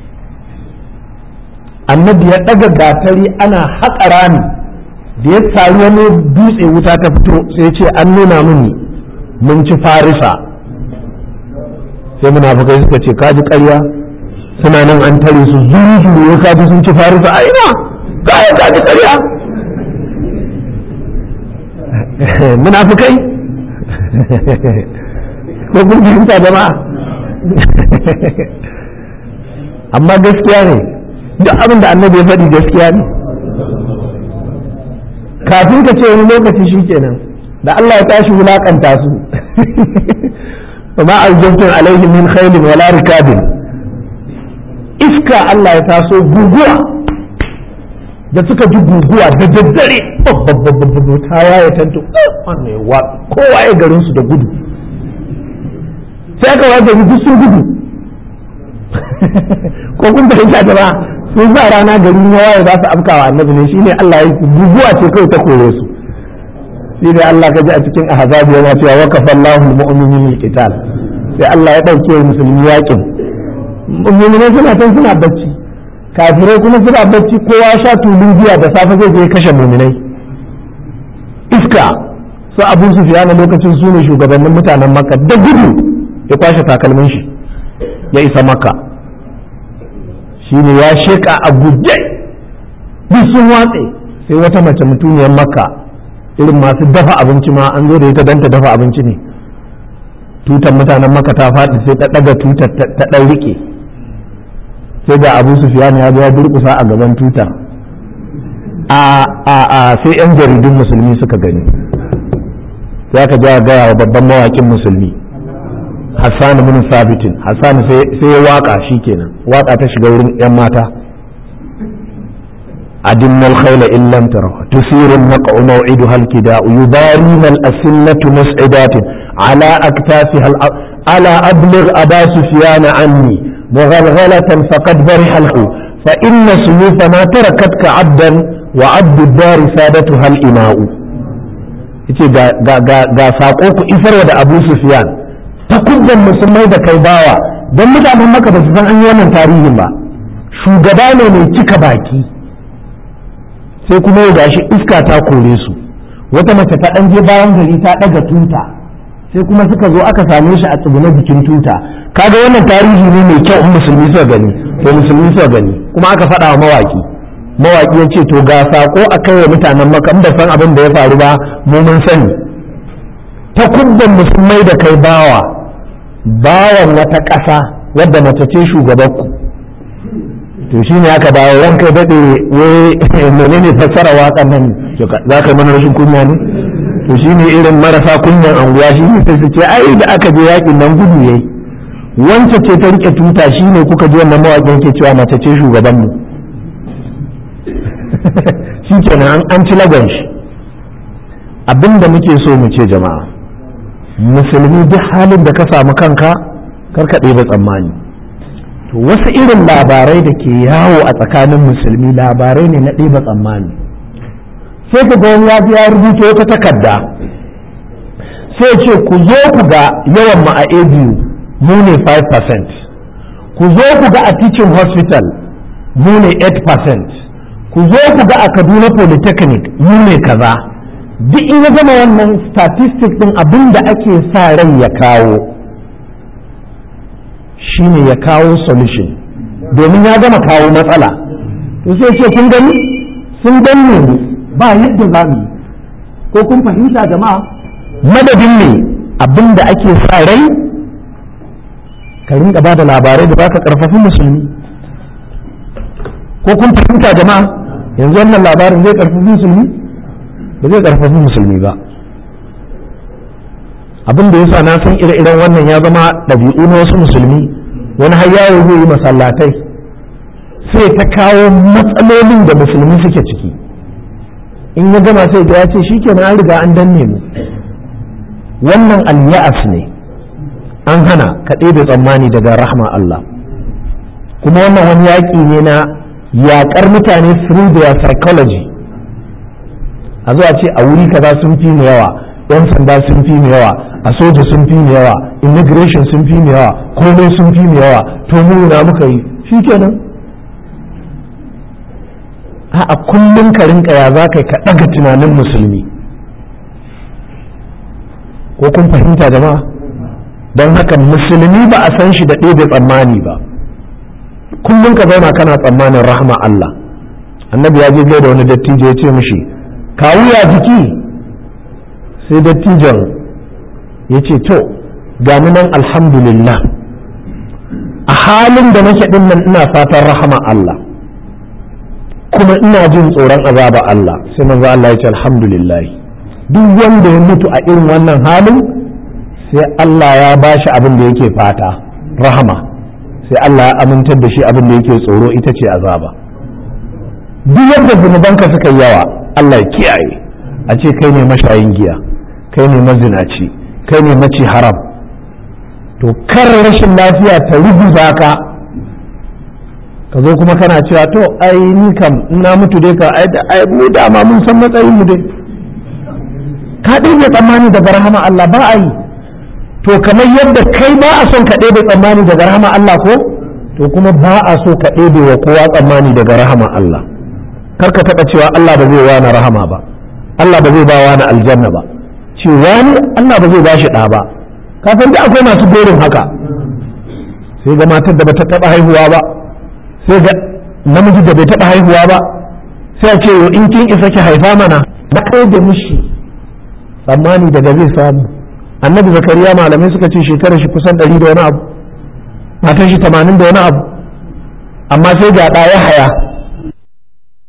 annabi ya ɗaga gatari ana haƙa rami da ya sari wani dutse wuta ta fito sai ce an nuna mini mun ci farisa sai munafukai suka ce kaji ƙarya suna nan an tare su zuru zuru ya kaji sun ci farisa a ina kaya kaji ƙarya munafukai ko kun fahimta jama'a amma gaskiya ne duk abin da annabi ya faɗi gaskiya ne kafin ka ce wani lokaci shi kenan da Allah ya tashi wulakanta su ma aljabtun alaihi min khailin wala rikabin iska Allah ya taso guguwa da suka ji guguwa da daddare babbabbabbabbab ta yaya tantu wannan ya wa kowa ya garin su da gudu sai aka wa gari duk sun gudu ko kun fahimta da ba sun sa rana gari ya waye za su afkawa annabi ne shine Allah ya yi guguwa ce kawai ta kore su shi ne Allah ka ji a cikin ahzab yana cewa wa kafallahu almu'minina alqital sai Allah ya dauke musulmi yakin mu'minai suna tan suna bacci kafirai kuma suna bacci kowa sha tulun giya da safe zai je kashe muminai iska su abu su fiya na lokacin su ne shugabannin mutanen makka da gudu ya kwashe takalmin shi ya isa makka shi ne ya sheka a guje duk sun watse sai wata mace mutuniyar makka irin masu dafa abinci ma an zo da ita don ta dafa abinci ne tutar mutanen makka ta faɗi sai ta ɗaga tutar ta ɗan riƙe sai da abu sufiyan ya ya durkusa a gaban tuta a a a sai yan jaridun musulmi suka gani sai aka ja gaya wa babban mawakin musulmi hassan bin sabitin hassan sai ya waka shikenan waka ta shiga wurin yan mata أدم الخيل إن لم تره تثير النقع موعدها الكداء يبارين الأسنة مسعدات على أكتافها ألا أبلغ أبا سفيان عني مغلغلة فقد برح له فإن سيوف ما تركتك عبدا وعبد الدار سادتها الإماء yace ga saƙo ku isarwa da Abu Sufyan ta kudin musulmai da kai bawa don mutanen maka ba su san an yi wannan tarihin ba shugaba ne mai cika baki sai kuma ya gashi iska ta kore su wata mace ta ɗan je bayan gari ta ɗaga tuta sai kuma suka zo aka same shi a tsugune jikin tuta kaga wannan tarihi ne mai kyau in musulmi suka gani to musulmi suka gani kuma aka faɗa wa mawaki mawaki ya ce to ga sako a kai wa mutanen maka in ba san abin da ya faru ba mu mun sani ta kubban musulmai da kai bawa bawan wata ƙasa wadda mace ce shugabanku to shi ne aka dawo ran kai daɗe wai menene fassara waƙan nan za ka yi mana rashin kunya ne to shi ne irin marasa kunyan anguwa shi ne sai su ce ai da aka je yakin nan gudu yayi wance ce ta rike tuta shi ne kuka ji wannan mawaƙin ke cewa mace ce shugaban mu shi kenan an ci lagon shi abinda muke so mu ce jama'a musulmi duk halin da ka samu kanka karka ɗeba tsammani to wasu irin labarai da ke yawo a tsakanin musulmi labarai ne na ɗeba tsammani sai ku ga wani ya ya rubuta wata takarda sai ce ku zo ku ga yawan mu a abu mu ne 5% ku zo ku ga a teaching hospital mu ne 8% ku zo ku ga a kaduna polytechnic mu ne kaza duk in ya zama wannan statistic din abin da ake sa rai ya kawo shine ya kawo solution domin ya gama kawo matsala to sai ce kun gani sun danne mu ba yadda za mu ko kun fahimta jama'a madadin ne abin da ake sa rai ka rinka ba da labarai da baka karfafi musulmi ko kun fahimta jama'a yanzu wannan labarin zai karfafi musulmi ba zai karfafi musulmi ba abin da yasa na san ire-iren wannan ya zama ɗabi'u na wasu musulmi wani har yawo zai yi masallatai sai ta kawo matsalolin da musulmi suke ciki in ya gama sai ya ce shi kenan an riga an danne mu wannan al-ya'as ne an hana ka ɗebe tsammani daga rahma Allah kuma wannan wani yaƙi ne na yaƙar mutane through their psychology a zuwa ce a wuri kaza sun fi mu yawa yan sanda sun fi mu yawa a soja sun fi mu yawa immigration sun fi mu yawa komai sun fi mu yawa to mu na muka yi shi kenan a kullum ka rinka ya za ka ka ɗaga tunanin musulmi ko kun fahimta jama'a don haka musulmi ba a san shi da ɗebe tsammani ba kullum ka zauna kana tsammanin rahama Allah annabi ya je da wani dattijo ya ce mishi kawu ya jiki sai dattijon ya ce to gani nan alhamdulillah a halin da nake ɗin nan ina fatan rahama Allah kuma ina jin tsoron azaba Allah sai manzo Allah ya ce alhamdulillah duk wanda ya mutu a irin wannan halin sai Allah ya bashi abin da yake fata rahama sai Allah ya amintar da shi abin da yake tsoro ita ce azaba duk yadda zunubanka suka yi yawa Allah ya kiyaye a ce kai ne mashayin giya kai ne mazinaci kai ne maci haram to kar rashin lafiya ta rubuta ka ka zo kuma kana cewa to ai ni kam ina mutu dai ka ai mu dama mun san matsayin mu dai ka ɗebe tsammani daga rahama Allah ba a yi to kamar yadda kai ba a son ka ɗebe tsammani daga rahama Allah ko to kuma ba a so ka ɗebe wa kowa tsammani daga rahama Allah kar ka taɓa cewa Allah ba zai wani rahama ba Allah ba zai ba wani aljanna ba ce wani Allah ba zai ba shi ɗa ba ka san da akwai masu gorin haka sai ga matar da bata taɓa haihuwa ba sai ga namiji da bai taɓa haihuwa ba sai a ce in kin isa ki haifa mana na kai da mishi tsammani daga zai samu annabi zakariya malamai suka ce shekarar shi kusan ɗari da wani abu matan shi tamanin da wani abu amma sai ga ɗaya haya